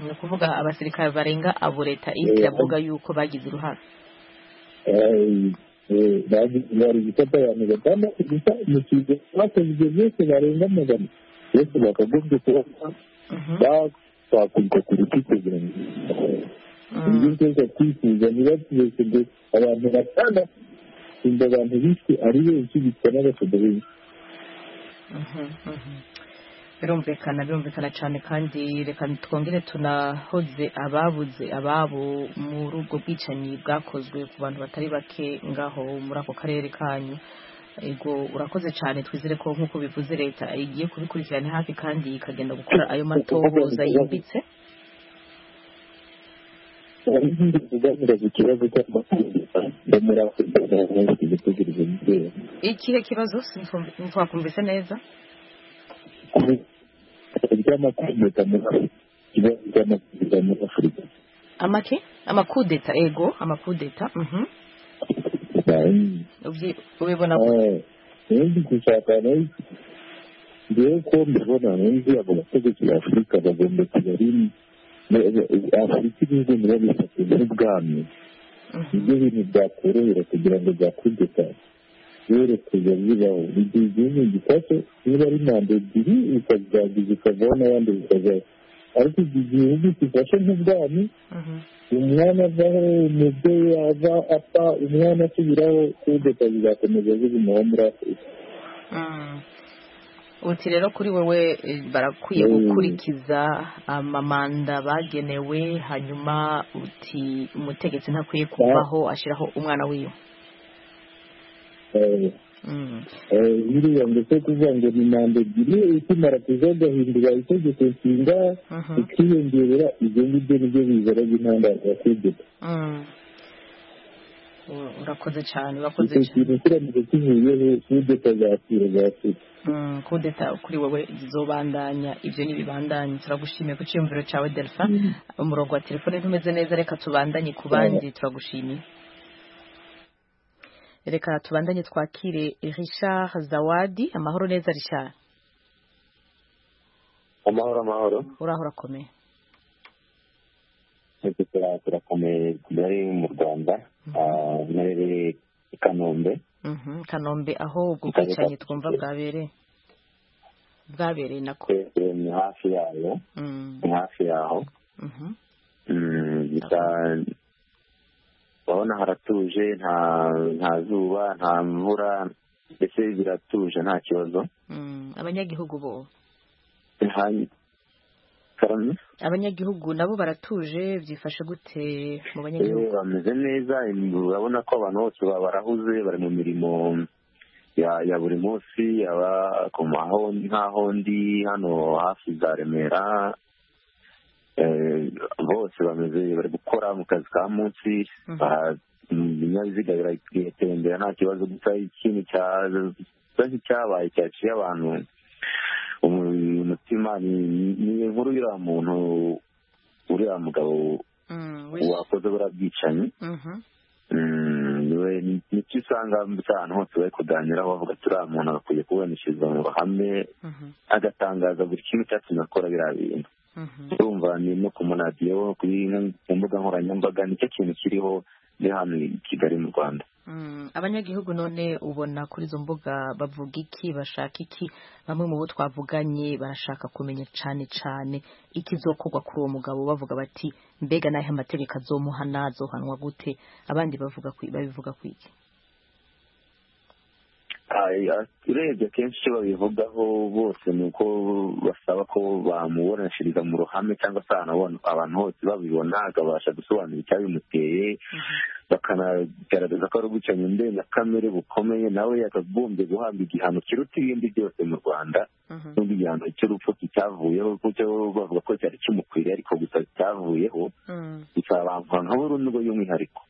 ni ukuvuga abasirikare barenga abo leta iri iravuga yuko bagize uruhare bari gufata abantu batandatu gusa mu kigo bakoze ibyo byose barenga magana bose bakagombye kuba bakwakirwa ku rukiko kugira ngo ibyo byose twifuza ntibatubesege abantu batandatu inda abantu bishwe ari benshi bicwa n'abasada benshi birumvikana birumvikana cyane kandi reka twongere tunahoze ababuze ababo muri ubwo bwicanyi bwakozwe ku bantu batari bake ngaho muri ako karere kanyu ego urakoze cyane twizere ko nk'uko bivuze leta igiye kubikurikirana hafi kandi ikagenda gukora ayo matohoza yimbitse ikihe kibazo ntitwakumvise neza amake amakudeta ego amakudeta ubibona ibindi gushaka ngewe ko mbibona nzi abo bategetsi b'afurika bagomba kujya rimwe afurika ibihugu niba bifatanya n'ubwami ibyo bintu byakorohera kugira ngo byakudeta rero kujya bibaho igihe igihugu gifashe niba ari manda ebyiri bikazageza ikavaho n'abandi bikazaho ariko igihe igihugu gifashe nk'ubwami umwana avaho umubyeyi ava apfa umwana asubiraho kudeta bizakomeza zibumaho muri afurika uti rero kuri wowe barakwiye gukurikiza amamanda bagenewe hanyuma uti umutegetsi ntakwiye kubaho ashyiraho umwana wiwe biriya ndetse kuvuga ngo ni manda ebyiri ikimara kuzagahindura itegeko nshinga ikiyongera ibyo ngibyo nibyo bizana by'intandaro ya kudeta urakoze cyane urakoze icyo cyane kintu kiramutse kivuyeho kudeta zakira zakira kudeta kuri wowe zobandanya ibyo ntibibandanye turagushimiye ku cyiyumviro cyawe delpha umurongo wa telefone ntumeze neza reka tubandanye ku bandi turagushimiye reka tubandanye twakire richard zawadi amahoro neza richard amahoro amahoro uraho urakomeye twese tura- turakomeye kigali mu rwanda Ah, narereye i kanombe Mhm, kanombe aho ubwo Ikaba bwicanyi iva- twumva bwabereye bwabereye nako twese ni hafi yayo Mm, ni hafi yaho mhm, Mm, gusa urabona haratuje nta nta zuba nta mvura mbese biratuje nta kibazo abanyagihugu bo karamye abanyagihugu nabo baratuje byifashe gute mu banyagihugu bameze neza urabona ko abantu bose baba barahuze bari mu mirimo ya buri munsi yaba ku nk'aho ndi hano hafi za remera bose bameze bari gukora mu kazi ka munsi ibinyabiziga biratembera nta kibazo gusa ikintu cyaza nk'icyabaye cyaciye abantu umutima ni inkuru uriya muntu uriya mugabo wakoze buriya bwicanyi nicyo usanga ahantu hose bari kuganiraho bavuga turiya muntu agakwiye kuburanishiriza mu ruhame agatangaza buri kimwe cyatumye akora biriya bintu urumva ni no ku maradiyo ku mbuga nkoranyambaga nicyo kintu kiriho ni hano i kigali mu rwanda abanyagihugu none ubona kuri izo mbuga bavuga iki bashaka iki bamwe mu bo twavuganye barashaka kumenya cyane cyane ikizokorwa kuri uwo mugabo bavuga bati mbega n'ayo amategeko azomuhana azohanwa gute abandi babivuga ku iki urebye akenshi icyo babivugaho bose ni uko basaba ko bamuburanishiriza mu ruhame cyangwa se abantu hose babibona akabasha gusobanura icyabimuteye bakanagaragaza ko ari ubwicanyi ndengakamere bukomeye nawe yakagombye guhabwa igihano kiruta ibindi byose mu rwanda n'ubwo igihano cy'urupfu kityavuyeho kuko bavuga ko cyari kimukwiriye ariko gusa cyavuyeho gusa abantu nka burundu y'umwihariko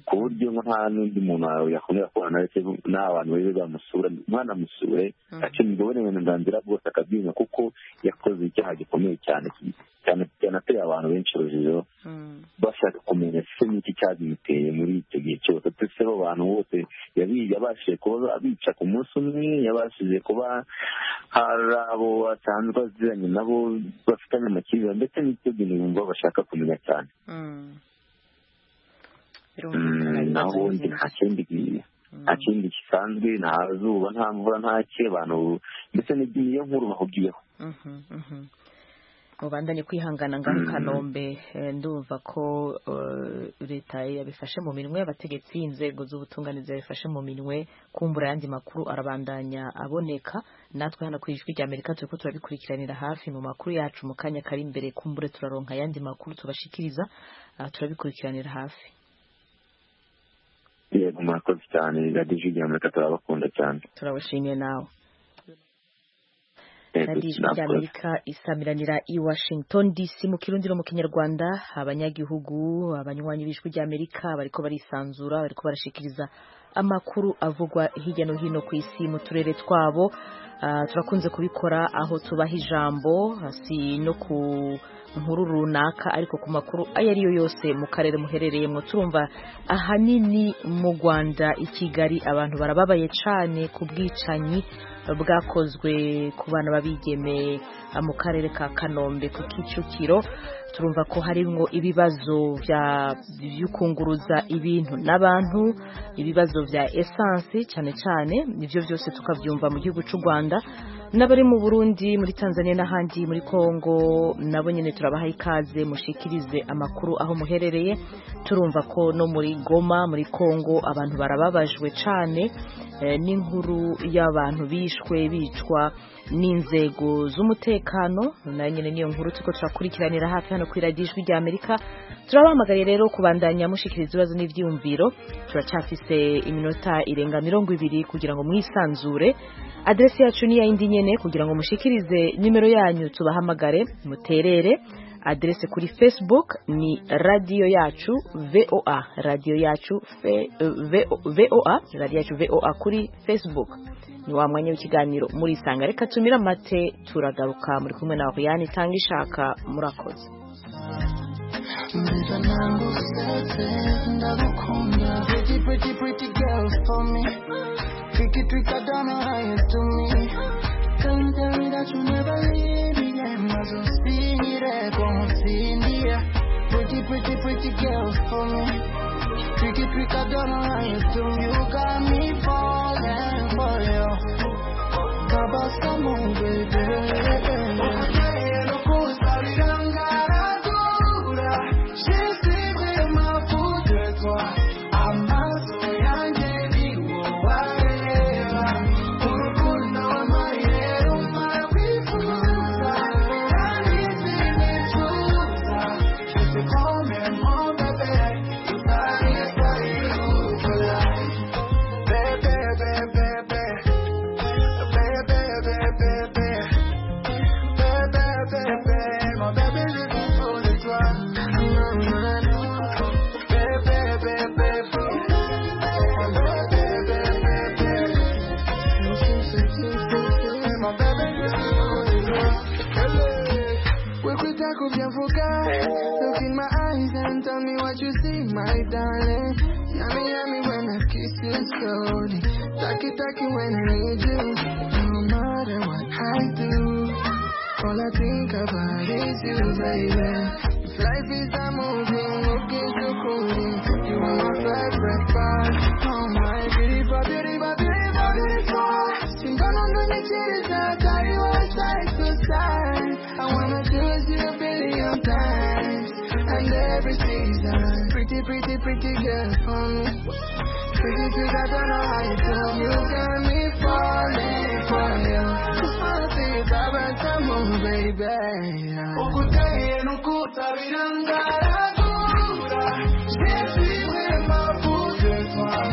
ku buryo nta n'undi muntu yakomera kubana ndetse nta bantu bari bamusura umwana amusure akenerwa uburenganzira bwose akabyina kuko yakoze icyaha gikomeye cyane cyane ateye abantu benshi urujijo bashaka kumenya se n'iki cyabimuteye muri icyo gihe cyose ndetse abo bantu bose yabashije kuba abica ku munsi umwe yabashije kuba hari abo asanzwe aziranye nabo bafitanye amakimbirane ndetse n'icyo bintu bumva bashaka kumenya cyane naho ubundi nta kindi nta kindi gisanzwe nta zuba nta mvura nta cye abantu ndetse n'iyo nkuru bahugiyeho mubanda ni kwihangana ngaho kanombe ndumva ko leta yabifashe mu minwe abategetsi inzego z'ubutunganizi yabifashe mu minwe kumbura ayandi makuru arabandanya aboneka natwe hano ku ijwi rya amerika turi ko turabikurikiranira hafi mu makuru yacu mu kanya kari imbere kumbure turaronka ayandi makuru tubashikiriza turabikurikiranira hafi yego murakoze cyane radiyo ry'amerika turabakunda cyane turabashimiye nawe radiyo ry'amerika isamiranira i washington dc mu kirundiro mu kinyarwanda abanyagihugu abanywanyi b'ijwi ry'amerika bariko barisanzura bariko barashikiriza amakuru avugwa hirya no hino ku isi mu turere twabo turakunze kubikora aho tubaha ijambo si no ku nkuru runaka ariko ku makuru ayo ariyo yose mu karere muherereyemo turumva ahanini mu rwanda i kigali abantu barababaye cyane ku bwicanyi bwakozwe ku bana b'abigeme mu karere ka kanombe ku kicukiro turumva ko harimo ibibazo by'ukunguruza ibintu n'abantu ibibazo bya esansi cyane cyane ibyo byose tukabyumva mu gihugu cy'u rwanda n'abari mu burundi muri tanzania n'ahandi muri congo nabo nyine turabaha ikaze mushikirize amakuru aho muherereye turumva ko no muri goma muri congo abantu barababajwe cyane n'inkuru y'abantu bishwe bicwa n'inzego z'umutekano nayo nyine niyo nkuru turiko turakurikiranira hafi hano kuri radiyo ijwi ry'amerika turabahamagaye rero kubandanya mushikiriza ibibazo n'ibyiyumviro turacyafise iminota irenga mirongo ibiri kugira ngo mwisanzure aderesi yacu ni iya yindi nyene kugira ngo mushikirize nimero yanyu tubahamagare muterere aderese kuri facebook ni radiyo yacu voa radiyo yacu voa radiyo yacu voa kuri facebook ni wa mwanya w'ikiganiro murisanga reka tumire amate turagaruka muri kumwe na oriyani itanga ishaka murakoze Baby, nangu usetse ndagukunda Pretty, pretty, pretty girls for me Tricky, trick, I don't know how you do me Can you tell me that you never leave me I'm not so speedy, como si India Pretty, pretty, pretty girls for me Tricky, trick, I don't know how you do me You got me falling for you Cabas como un baby I'm not so young, baby. Whoa, cold. Taki taki when I need you. No matter what I do, all I think about is you, baby. If life is a movie, look at you cooling. You are my favorite part. Oh my beautiful, beautiful, beautiful, beautiful. Singing on the niches, I got you on side to side. I wanna choose you a billion times and every season. Pretty, pretty, pretty girl for me. Pretty girl, I don't know how you do. You got me falling for you. Just wanna see if I run some more, baby. Ukuta en ukuta virangara gura. Sisi wema pute kwa.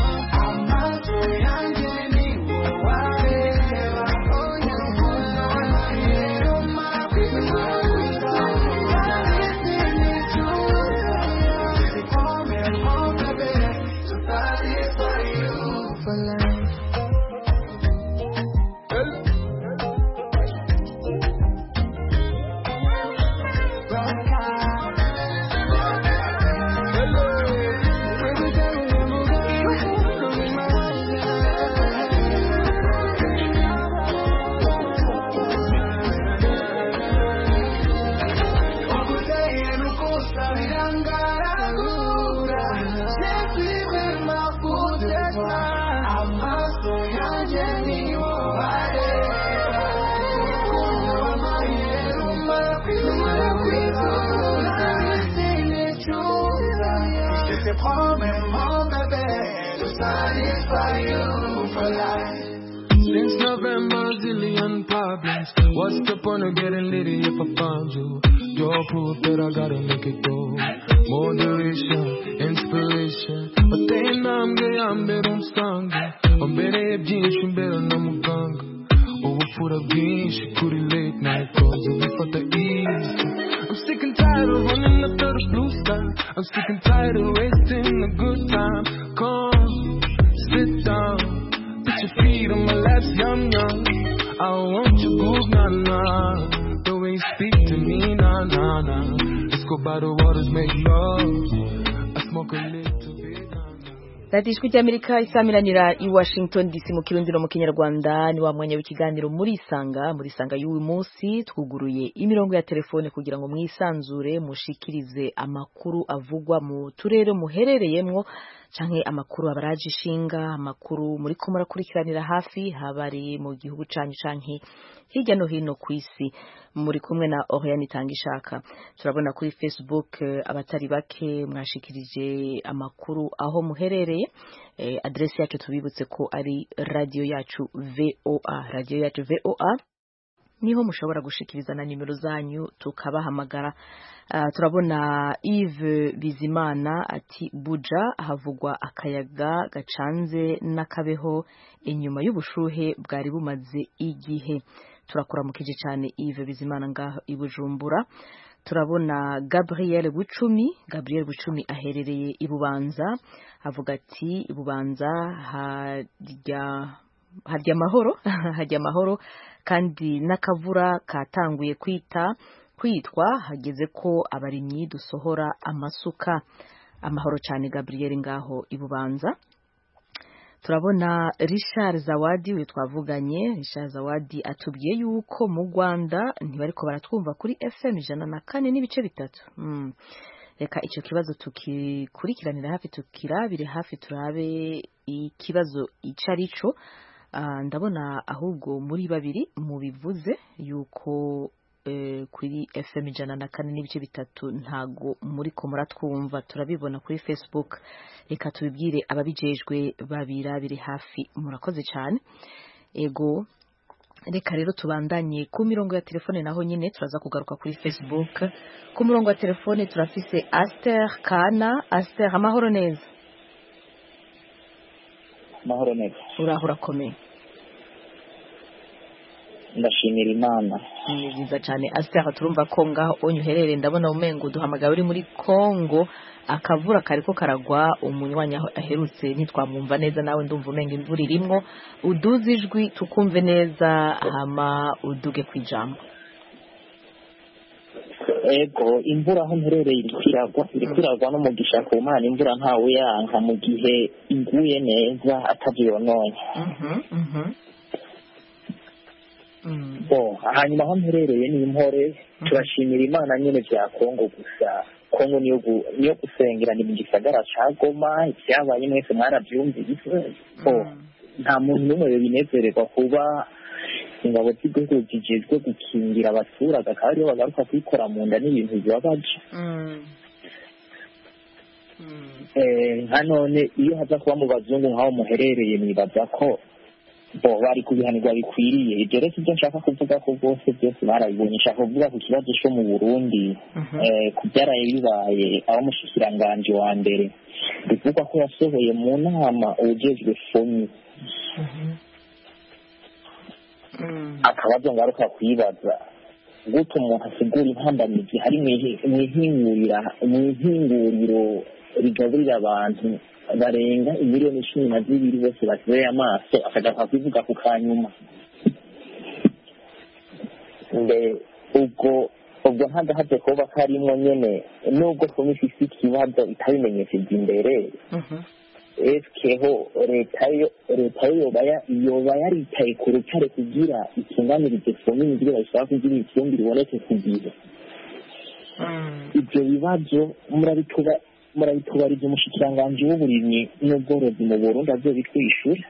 Amato yange ni wawarewa. Onye kuna wanayero mapima. Satisfy you for life. Since November, zillion problems. What's the point of getting litty if I found you? You're proof that I gotta make it go. Moderation, inspiration. Watendambwe yambere umsange wambereye byinshi mbera na muganga ubupfura bwinshi kuri late night calls ubifata easy I'm sick and tired of running after the blue sky I'm sick and tired of wasting a good time Come, sit down Put your feet on my lap, yum yum I want your groove, nah nah The way you speak to me, nah nah nah Let's go by the waters, make love I smoke a little bit radiyo ijwi ry'amerika isaminanira i washington dc mu kirundi no mu kinyarwanda ni wa mwanya w'ikiganiro muri isanga muri isanga y'uyu munsi twuguruye imirongo ya telefone kugira ngo mwisanzure mushikirize amakuru avugwa mu turere muherereyemwo canke amakuru abaraje ishinga amakuru muri ko murakurikiranira hafi haba ari mu gihugu canyu canke hirya no hino ku isi muri kumwe na Oriane Tangishaka turabona kuri Facebook eh, abatari bake mwashikirije amakuru aho muherereye eh, adresi yacu tubibutse ko ari radio yacu VOA radio yacu VOA niho mushobora gushikiriza na nimero zanyu tukabahamagara Ah, turabona Yves Bizimana ati buja havugwa akayaga gacanze n'akabeho inyuma y'ubushuhe bwari bumaze igihe turakuramukije cyane Yves Bizimana ngaho i Bujumbura turabona Gabriel Bucumi Gabriel Bucumi aherereye i Bubanza avuga ati i Bubanza harya harya amahoro harya amahoro kandi n'akavura katanguye kwita kwitwa hageze ko abarimyi dusohora amasuka amahoro cyane Gabriel ngaho i Bubanza turabona Richard Zawadi we twavuganye Richard Zawadi atubwiye yuko mu Rwanda ntibariko baratwumva kuri FM ijana na kane n'ibice bitatu Mm. reka icyo kibazo tukikurikiranira hafi tukirabire hafi turabe ikibazo icyo ari cyo Ah, ndabona ahubwo muri babiri mubivuze yuko eh, kuri FM ijana na kane n'ibice bitatu ntago muri ko muratwumva turabibona kuri Facebook reka tubibwire ababijejwe babirabire hafi murakoze cyane ego reka rero tubandanye ku mirongo ya telefone naho nyine turaza kugaruka kuri Facebook ku murongo wa telefone turafise Aster Kana Aster amahoro neza amahoro neza uraho urakomeye ndashimira imana ni byiza cyane asitara turumva ko ngaho onye uherereye ndabona umengo duhamagara uri muri kongo akavura kariko karagwa umunywanyi aho aherutse ntitwamwumva neza nawe ndumva umenga imvura irimwo uduze ijwi tukumve neza hama uduge ku ijambo ego imvura aho mperereye iriko iragwa iriko iragwa n'umugisha ku mana imvura ntawe yanka mu gihe iguye neza atavyononye bo hanyuma aho mperereye ni impore turashimira imana nyene vya kongo gusa kongo niyo gu- niyo gusengera ni mu gisagara ca goma ivyabaye mwese mwaravyumvise bo nta muntu n'umwe yobinezererwa kuba ingabo z'igihugu zijejwe gukingira abaturage akaba ariyo bagaruka kuyikora mu nda n'ibintu bibabaje Eh, nka none iyo haza kuba mu bazungu nk'aho muherereye nibaza ko bo bari kubihanirwa bikwiriye ibyo rero si byo nshaka kuvuga ko rwose byose barabibonye nshaka kuvuga ku kibazo cyo mu burundi eh, ku byaraye bibaye aho umushikiranganji wa mbere bivugwa ko yasohoye mu nama ubujejwe foni akabazo ngaruka kwibaza gute umuntu asigura intambamizi hari mw'ihi- mw'ihingurira mw'ihinguriro rigaburira abantu barenga imiliyoni cumi na zibiri bose bateye amaso akagaruka kubivuga ku kanyuma mbere ubwo ubwo ntagahaze kuba karimo nyene nubwo komisi ifise ikibazo itabimenyesheje imbere eseho leta yo leta yo yoba ya- yoba yaritaye ku rutare kugira itunganirize fomini kugira bashaka kugira ikindi riboneke ku gihe ibyo bibazo murabituba murabitubariza umushikiranganji w'uburimyi n'ubworozi mu burundi azobitwishyura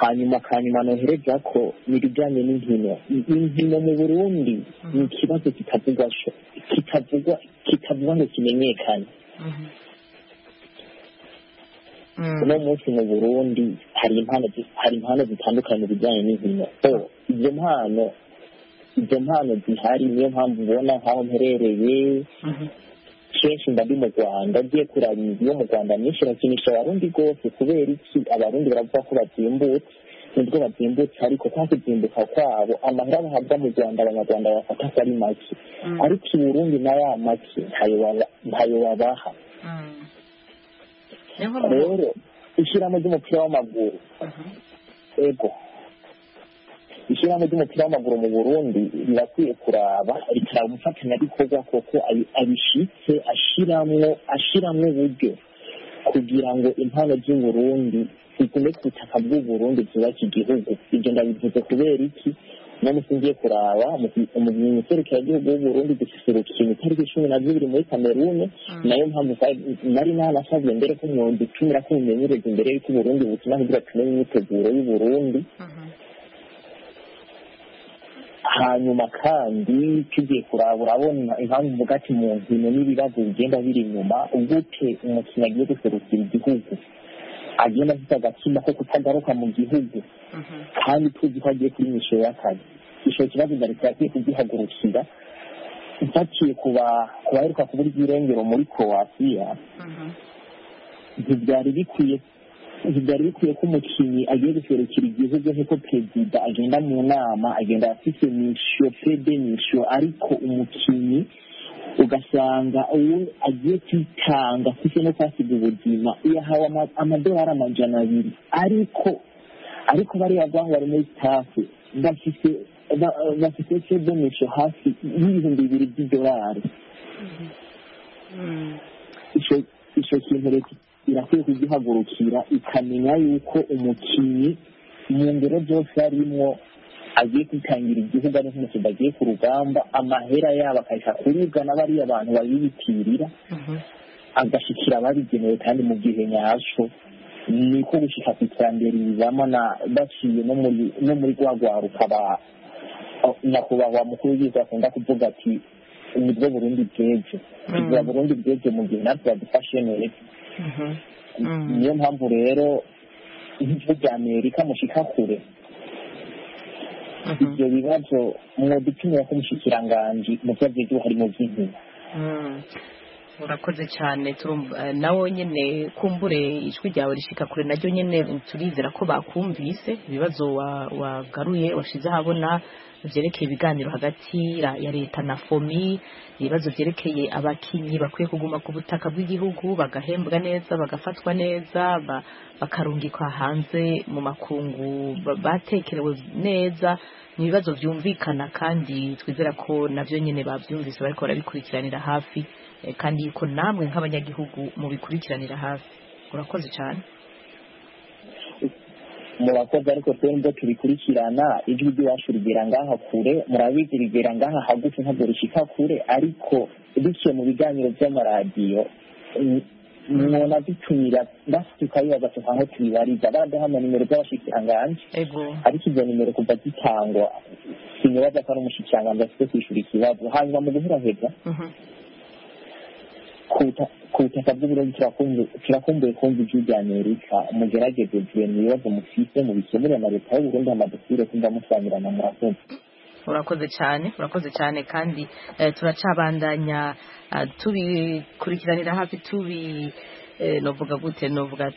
hanyuma kanyuma nohereza ko n'ibijyanye n'inkino inkino mu burundi ni ikibazo kitavugwa kitavugwa kitavugwa ngo kimenyekane uno munsi mu burundi hari impano zi- hari impano zitandukanye mu bijyanye n'inkino so izo mpano izo mpano zihari niyo mpamvu ubona nk'aho mperereye kenshi mba ndi mu rwanda ngiye kuraba iyo mu rwanda myinshi irakinisha abarundi rwose kubera iki abarundi baravuga ko bazimbutse nibwo bazimbutse ariko kwa kuzimbuka kwabo amahera bahabwa mu rwanda abanyarwanda bafata ko ari make ariko i burundi na ya make ntayo baba- ntayo babaha rero ishyiramo ry'umupira w'amaguru ego ishyiramo ry'umupira w'amaguru mu burundi rirakwiye kuraba rikaraba umufatanyabikorwa kuko abi- abishyitse ashyiramo ashyiramo uburyo kugira ngo impano z'u Burundi zigume ku butaka bw'u Burundi zubaka igihugu ibyo ndabivuze kubera iki uno munsi ngiye kuraba mu iserukira ry'igihugu y'u Burundi gususurukira itariki cumi na zibiri muri kamerune nayo mpamvu sa- nari naranasabye mbere ko imyundi itumira ko mumenyereza imbere y'uko uburundi bukina kugira tumenye imyiteguro y'u Burundi hanyuma kandi tugiye kuraba urabona impamvu uvuga ati mu nkino n'ibibazo bigenda biri inyuma ugute umukinnyi agiye guserukira igihugu agenda afite agatima ko kutagaruka mu gihugu kandi tuzi ko agiye kuri misoro y'akazi icyo kibazo na leta yakwiye kugihagurukira mpaciye kuba kubaheruka kubura iby'irengero muri croatia ntibyari bikwiye ntibyari bikwiye ko umukinnyi agiye guserukira igihugu nk'uko perezida agenda mu nama agenda afite misiyo pede misiyo ariko umukinnyi ugasanga uwo agiye kwitanga afite no kwasiga ubuzima iyo ahawe ama- amadolari amajana abiri ariko ariko bariya bantu bari muri sitafu bafite ba- bafite pede misiyo hafi y'ibihumbi bibiri by'idolari icyo icyo kintu leta irakwiye kugihagurukira ikamenya yuko umukinnyi mu ngero zose arimwo agiye kwitangira igihugu ari nk'umukinnyi agiye ku rugamba amahera yabo akahita kuribwa na bariya bantu bayibitirira agashikira ababigenewe kandi mu gihe nyaco niko gushika ku iterambere rizamo na baciye no muri no muri rwa rwaruka ba nyakubahwa mukuru w'igihugu akunda kuvuga ati nibwo burundi bw'ejo tugira burundi bw'ejo mu gihe natwe badufashe neza niyo mpamvu rero nk'igihugu cya amerika mushika kure ibyo bibazo mwodutumira ko umushikiranganji mu byo agiye harimo by'inkino urakoze cyane nawe nyine kumbure ijwi ryawe rishika kure naryo nyine turizera ko bakumvise ibibazo wagaruye washyize ahabona byerekeye ibiganiro hagati ya leta na fomi ibibazo byerekeye abakinnyi bakwiye kuguma ku butaka bw'igihugu bagahembwa neza bagafatwa neza bakarungikwa hanze mu makungu batekerewe neza ni ibibazo byumvikana kandi twizera ko nabyo nyine babyumvise bariko barabikurikiranira hafi kandi yuko namwe nk'abanyagihugu mubikurikiranira hafi urakoze cyane murakoze ariko twe nibwo tubikurikirana ijwi ry'iwacu rigera ngaha kure murabizi rigera ngaha hagufi ntabwo rishyika kure ariko biciye mu biganiro by'amaradiyo umuntu adutumira natwe tukayibaza tukaho tuyibariza baradaha nimero z'abashyikiranganje ariko izo nimero kuva zitangwa sinibaza ko ari umushyikiranganje afite kwishyura ikibazo hanyuma mu guhuraheza ku butaka bw'uburundi turakumbuye kumva ijwi rya amerika mugerageze vuye mu bibazo mufite mubikemurire na leta y'uburundi amadokire kumva musanirana murakumva urakoze cyane urakoze cyane kandi turacabandanya tubikurikiranira hafi tubi novuga gute novuga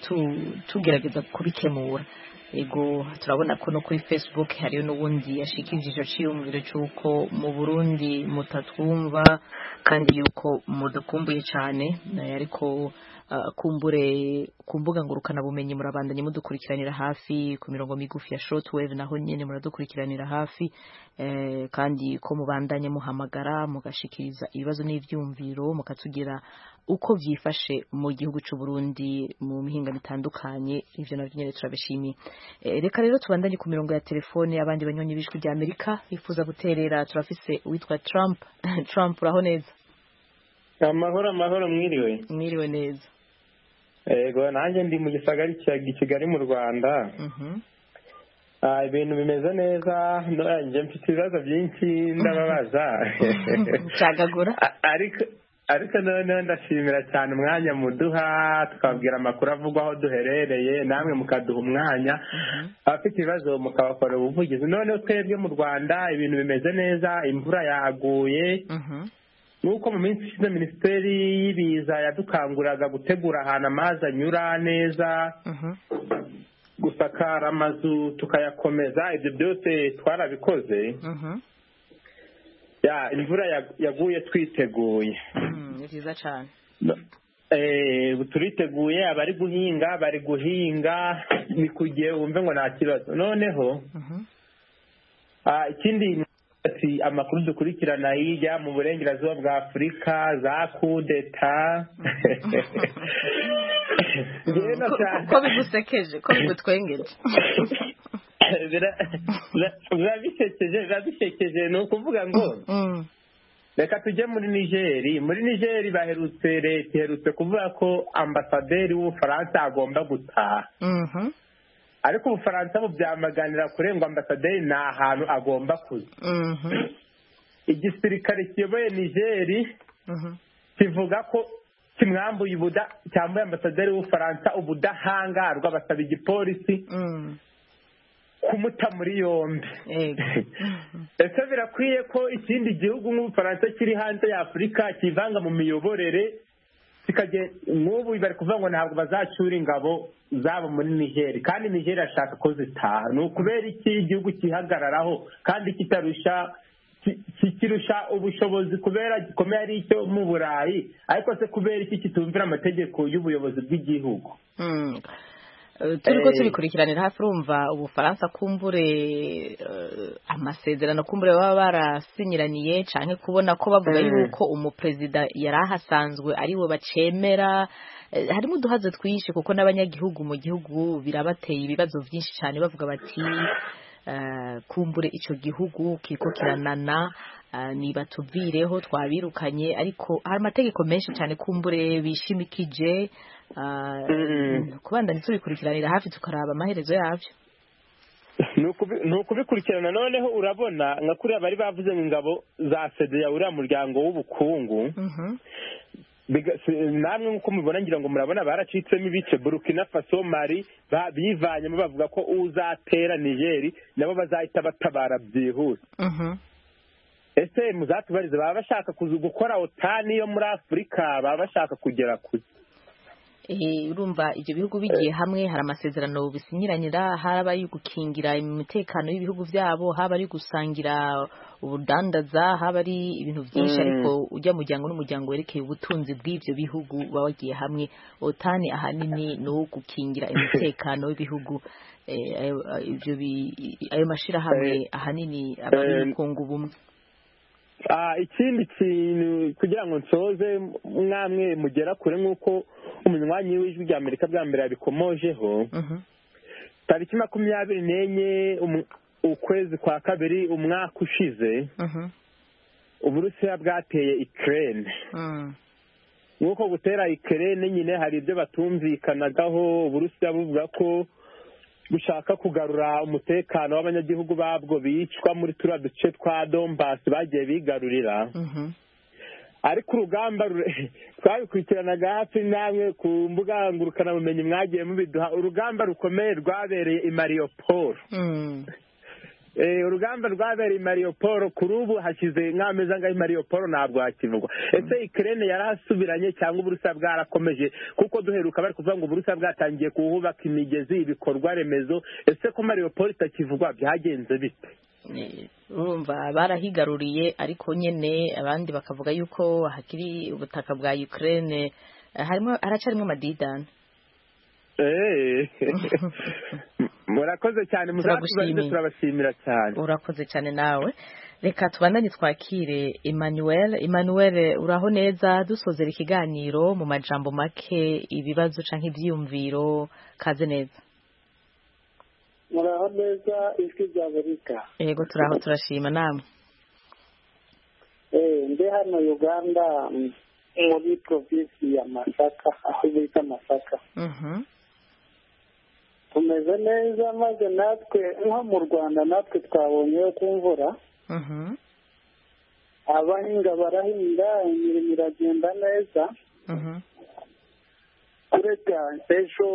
tugerageza kubikemura yego turabona ko no kuri facebook hariyo n'ubundi yashikirije aciye umuriro cy'uko mu burundi mutatwumva kandi yuko mudukumbuye cyane ariko kumbure ku mbuga ngurukanabumenyi murabandanye mudukurikiranira hafi ku mirongo migufi ya short wave naho nyine muradukurikiranira hafi kandi ko mubandanye muhamagara mugashikiriza ibibazo n'ibyumviro mukatugira uko byifashe mu gihugu cy'u Burundi mu mihinga bitandukanye ibyo nabyo nyine turabishimiye reka rero tubandanye ku mirongo ya telefone abandi banyonyi b'ijwi rya amerika bifuza guterera turafise uwitwa Trump Trump uraho neza amahoro amahoro mwiriwe mwiriwe neza yego nanjye ndi mu gisagari cya kigali mu rwanda ibintu bimeze neza njye mfite ibibazo byinshi ndababaza cyagagura ariko ariko noneho ndashimira cyane umwanya muduha tukabwira amakuru avugwa aho duherereye namwe mukaduha umwanya abafite ibibazo mukabakorera ubuvugizi noneho twebwe mu rwanda ibintu bimeze neza imvura yaguye nuko mu minsi ishize minisiteri y'ibiza yadukanguriraga gutegura ahantu amazi anyura neza gusakara amazu tukayakomeza ibyo byose twarabikoze ya imvura yaguye twiteguye ni byiza cyane turiteguye abari guhinga bari guhinga ni ku gihe wumve ngo nta kibazo noneho ikindi ati amakuru dukurikirana hirya mu burengerazuba bwa afurika za kudeta ko bigusekeje ko bigutwengeje biba bisekeje biba bisekeje ni ukuvuga ngo reka tujye muri nigeri muri nigeri baherutse leta iherutse kuvuga ko ambasaderi w'ubufaransa agomba gutaha ariko ubufaransa bubyamaganira kurenga ambasaderi ni ahantu agomba kuza igisirikare kiyoboye nigeri kivuga ko kimwambuye ubuda cyambuye ambasaderi w'ubufaransa ubudahangarwa basaba igipolisi kumuta muri yombi ese birakwiye ko ikindi gihugu nk'ubufaransa kiri hanze ya afurika kivanga mu miyoborere nk'ubu bari kuvuga ngo ntabwo bazacyura ingabo zabo muri nigeri kandi nigeri ashaka ko zitaha ni ukubera iki igihugu kihagararaho kandi kitarusha kikirusha ubushobozi kubera gikomeye ari icyo mu burayi ariko se kubera iki kitumvira amategeko y'ubuyobozi bw'igihugu turi ko tubikurikiranira hafi urumva ubufaransa kumbure amasezerano kumbure baba barasinyiraniye cyane kubona ko bavuga yuko umuperezida yari ahasanzwe ariwe bacemera harimo uduhazo twinshi kuko n'abanyagihugu mu gihugu birabateye ibibazo byinshi cyane bavuga bati kumbure icyo gihugu kiriko kiranana ntibatuvireho twabirukanye ariko hari amategeko menshi cyane kumbure bishimikije kubandanya tubikurikiranira hafi tukaraba amaherezo yabyo ni ukubikurikirana noneho urabona nka kuriya bari bavuze ngo ingabo za sedeya uriya muryango w'ubukungu namwe nk'uko mubibona ngira ngo murabona baracitsemo ibice burukina faso mari bivanyemo bavuga ko uzatera nigeri nabo bazahita batabara byihuse ese muzatubarize baba bashaka gukora otani yo muri afurika baba bashaka kugera kure urumva ibyo bihugu bigiye hamwe hari amasezerano bisinyiranyira haba ari gukingira umutekano w'ibihugu byabo haba ari gusangira ubudandaza haba ari ibintu byinshi ariko ujya muryango n'umuryango werekeye ubutunzi bw'ibyo bihugu baba bagiye hamwe otani ahanini ni uwo gukingira umutekano w'ibihugu ayo mashyirahamwe ahanini aba ari ubukungu bumwe ikindi kintu kugira ngo nsoze mwamwe mugera kure nk'uko umunywanyi w'ijwi rya amerika bwa mbere yabikomojeho tariki makumyabiri n'enye ukwezi kwa kabiri umwaka ushize uburusiya bwateye ikirere nk'uko gutera ikirere nyine hari ibyo batumvikanagaho uburusiya buvuga ko bushaka kugarura umutekano w'abanyagihugu babwo bicwa muri turiya duce twa dombasi bagiye bigarurira ariko urugamba twabikurikiranaga hafi namwe ku mbuga ngurukanabumenyi mwagiye mubiduha urugamba rukomeye rwabereye i mariyoporo urugamba rwabereye i mariyoporo kuri ubu hashyize nk'ameza ngaho i mariyoporo ntabwo hakivugwa ese ikirere yarahasubiranye cyangwa uburusa bwarakomeje kuko duheruka bari kuvuga ngo uburusa bwatangiye kuhubaka imigezi ibikorwa remezo ese ko mariyoporo itakivugwa byagenze bite urumva barahigaruriye ariko nyine abandi bakavuga yuko hakiri ubutaka bwa Ukraine harimo haracarimo amadidani murakoze cyane muzatubaze turabashimira cyane urakoze cyane nawe reka tubandanye twakire Emmanuel Emmanuel uraho neza dusozera ikiganiro mu majambo make ibibazo cyangwa ibyiyumviro kaze neza muraho neza ijwi rya amerika yego turaho turashima namwe mbe hano uganda muri provinsi ya masaka aho bita masaka tumeze neza maze natwe nko mu rwanda natwe twabonyeho ku mvura abahinga barahinga imirimo iragenda neza uretse ejo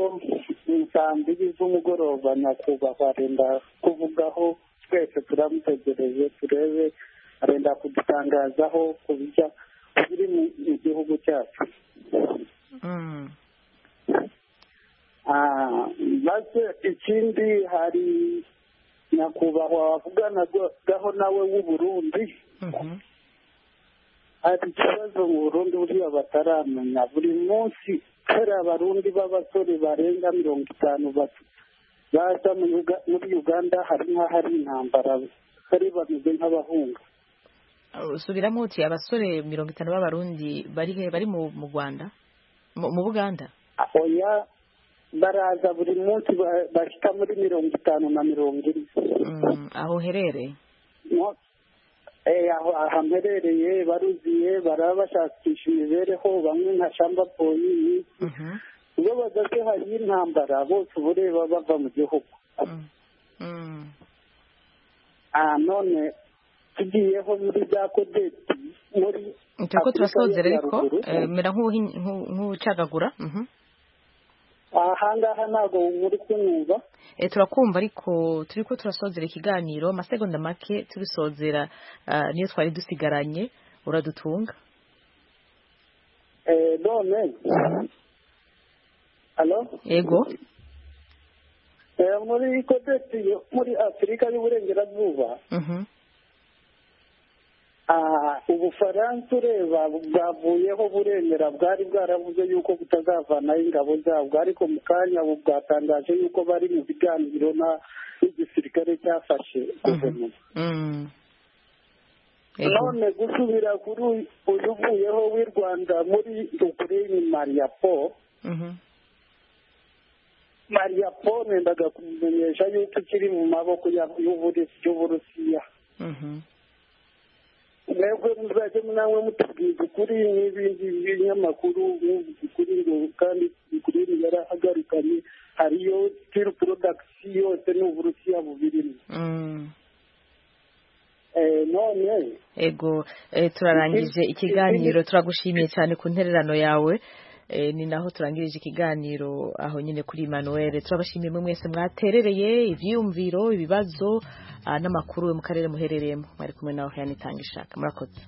saa mbiri z'umugoroba nyakubahwa arenda kuvugaho twese turamutegereje turebe arenda kudutangazaho ku bijya biri mu gihugu cyacu maze ikindi hari nyakubahwa wavuganagaho nawe w'uburundi hari ikibazo mu burundi buriya bataramenya buri munsi hari abarundi b'abasore barenga mirongo itanu baza muri uganda hari nk'ahari intambara hari bameze nk'abahunga subiramo uti abasore mirongo itanu b'abarundi bari he bari mu rwanda mu buganda oya baraza buri munsi bashyika muri mirongo itanu na mirongo ine aho uherereye aho hamperereye baruziye baraba bashakisha imibereho bamwe nka shamba polisi iyo bageze hari y'intambara bose ubureba bava mu gihugu none tugiyeho muri za kodeti muri turiko turasozera ariko mera nk'ucagagura aha ngaha ntabwo muri kunyumva turakumva ariko turi ko turasozera ikiganiro amasegonda make tubisozera niyo twari dusigaranye uradutunga none alo yego muri kodeti muri afurika y'uburengerazuba ubufaransa ureba bwavuyeho buremera bwari bwaravuze yuko butazavanaho ingabo zabwo ariko mu kanya ubu bwatangaje yuko bari mu biganiro n'igisirikare cyafashe guverinoma none gusubira kuri uyu uvuyeho w'i rwanda muri ukraine mariyapo mariyapo nendaga kumenyesha yuko ikiri mu maboko y'uburusiya mwebwe muzajya namwe mutubwiza ukuri n'ibindi binyamakuru muvuga ukuri ngo kandi ukuri yarahagarikanye hariyo sitiri porodakisi yose ni uburusiya bubirimo none ego turarangije ikiganiro turagushimiye cyane ku ntererano yawe ni naho turangirije ikiganiro aho nyine kuri Emmanuel turabashimiye mwe mwese mwaterereye ibyiyumviro ibibazo n'amakuru mu karere muherereyemo mwari kumwe nawe hano itanga ishaka murakoze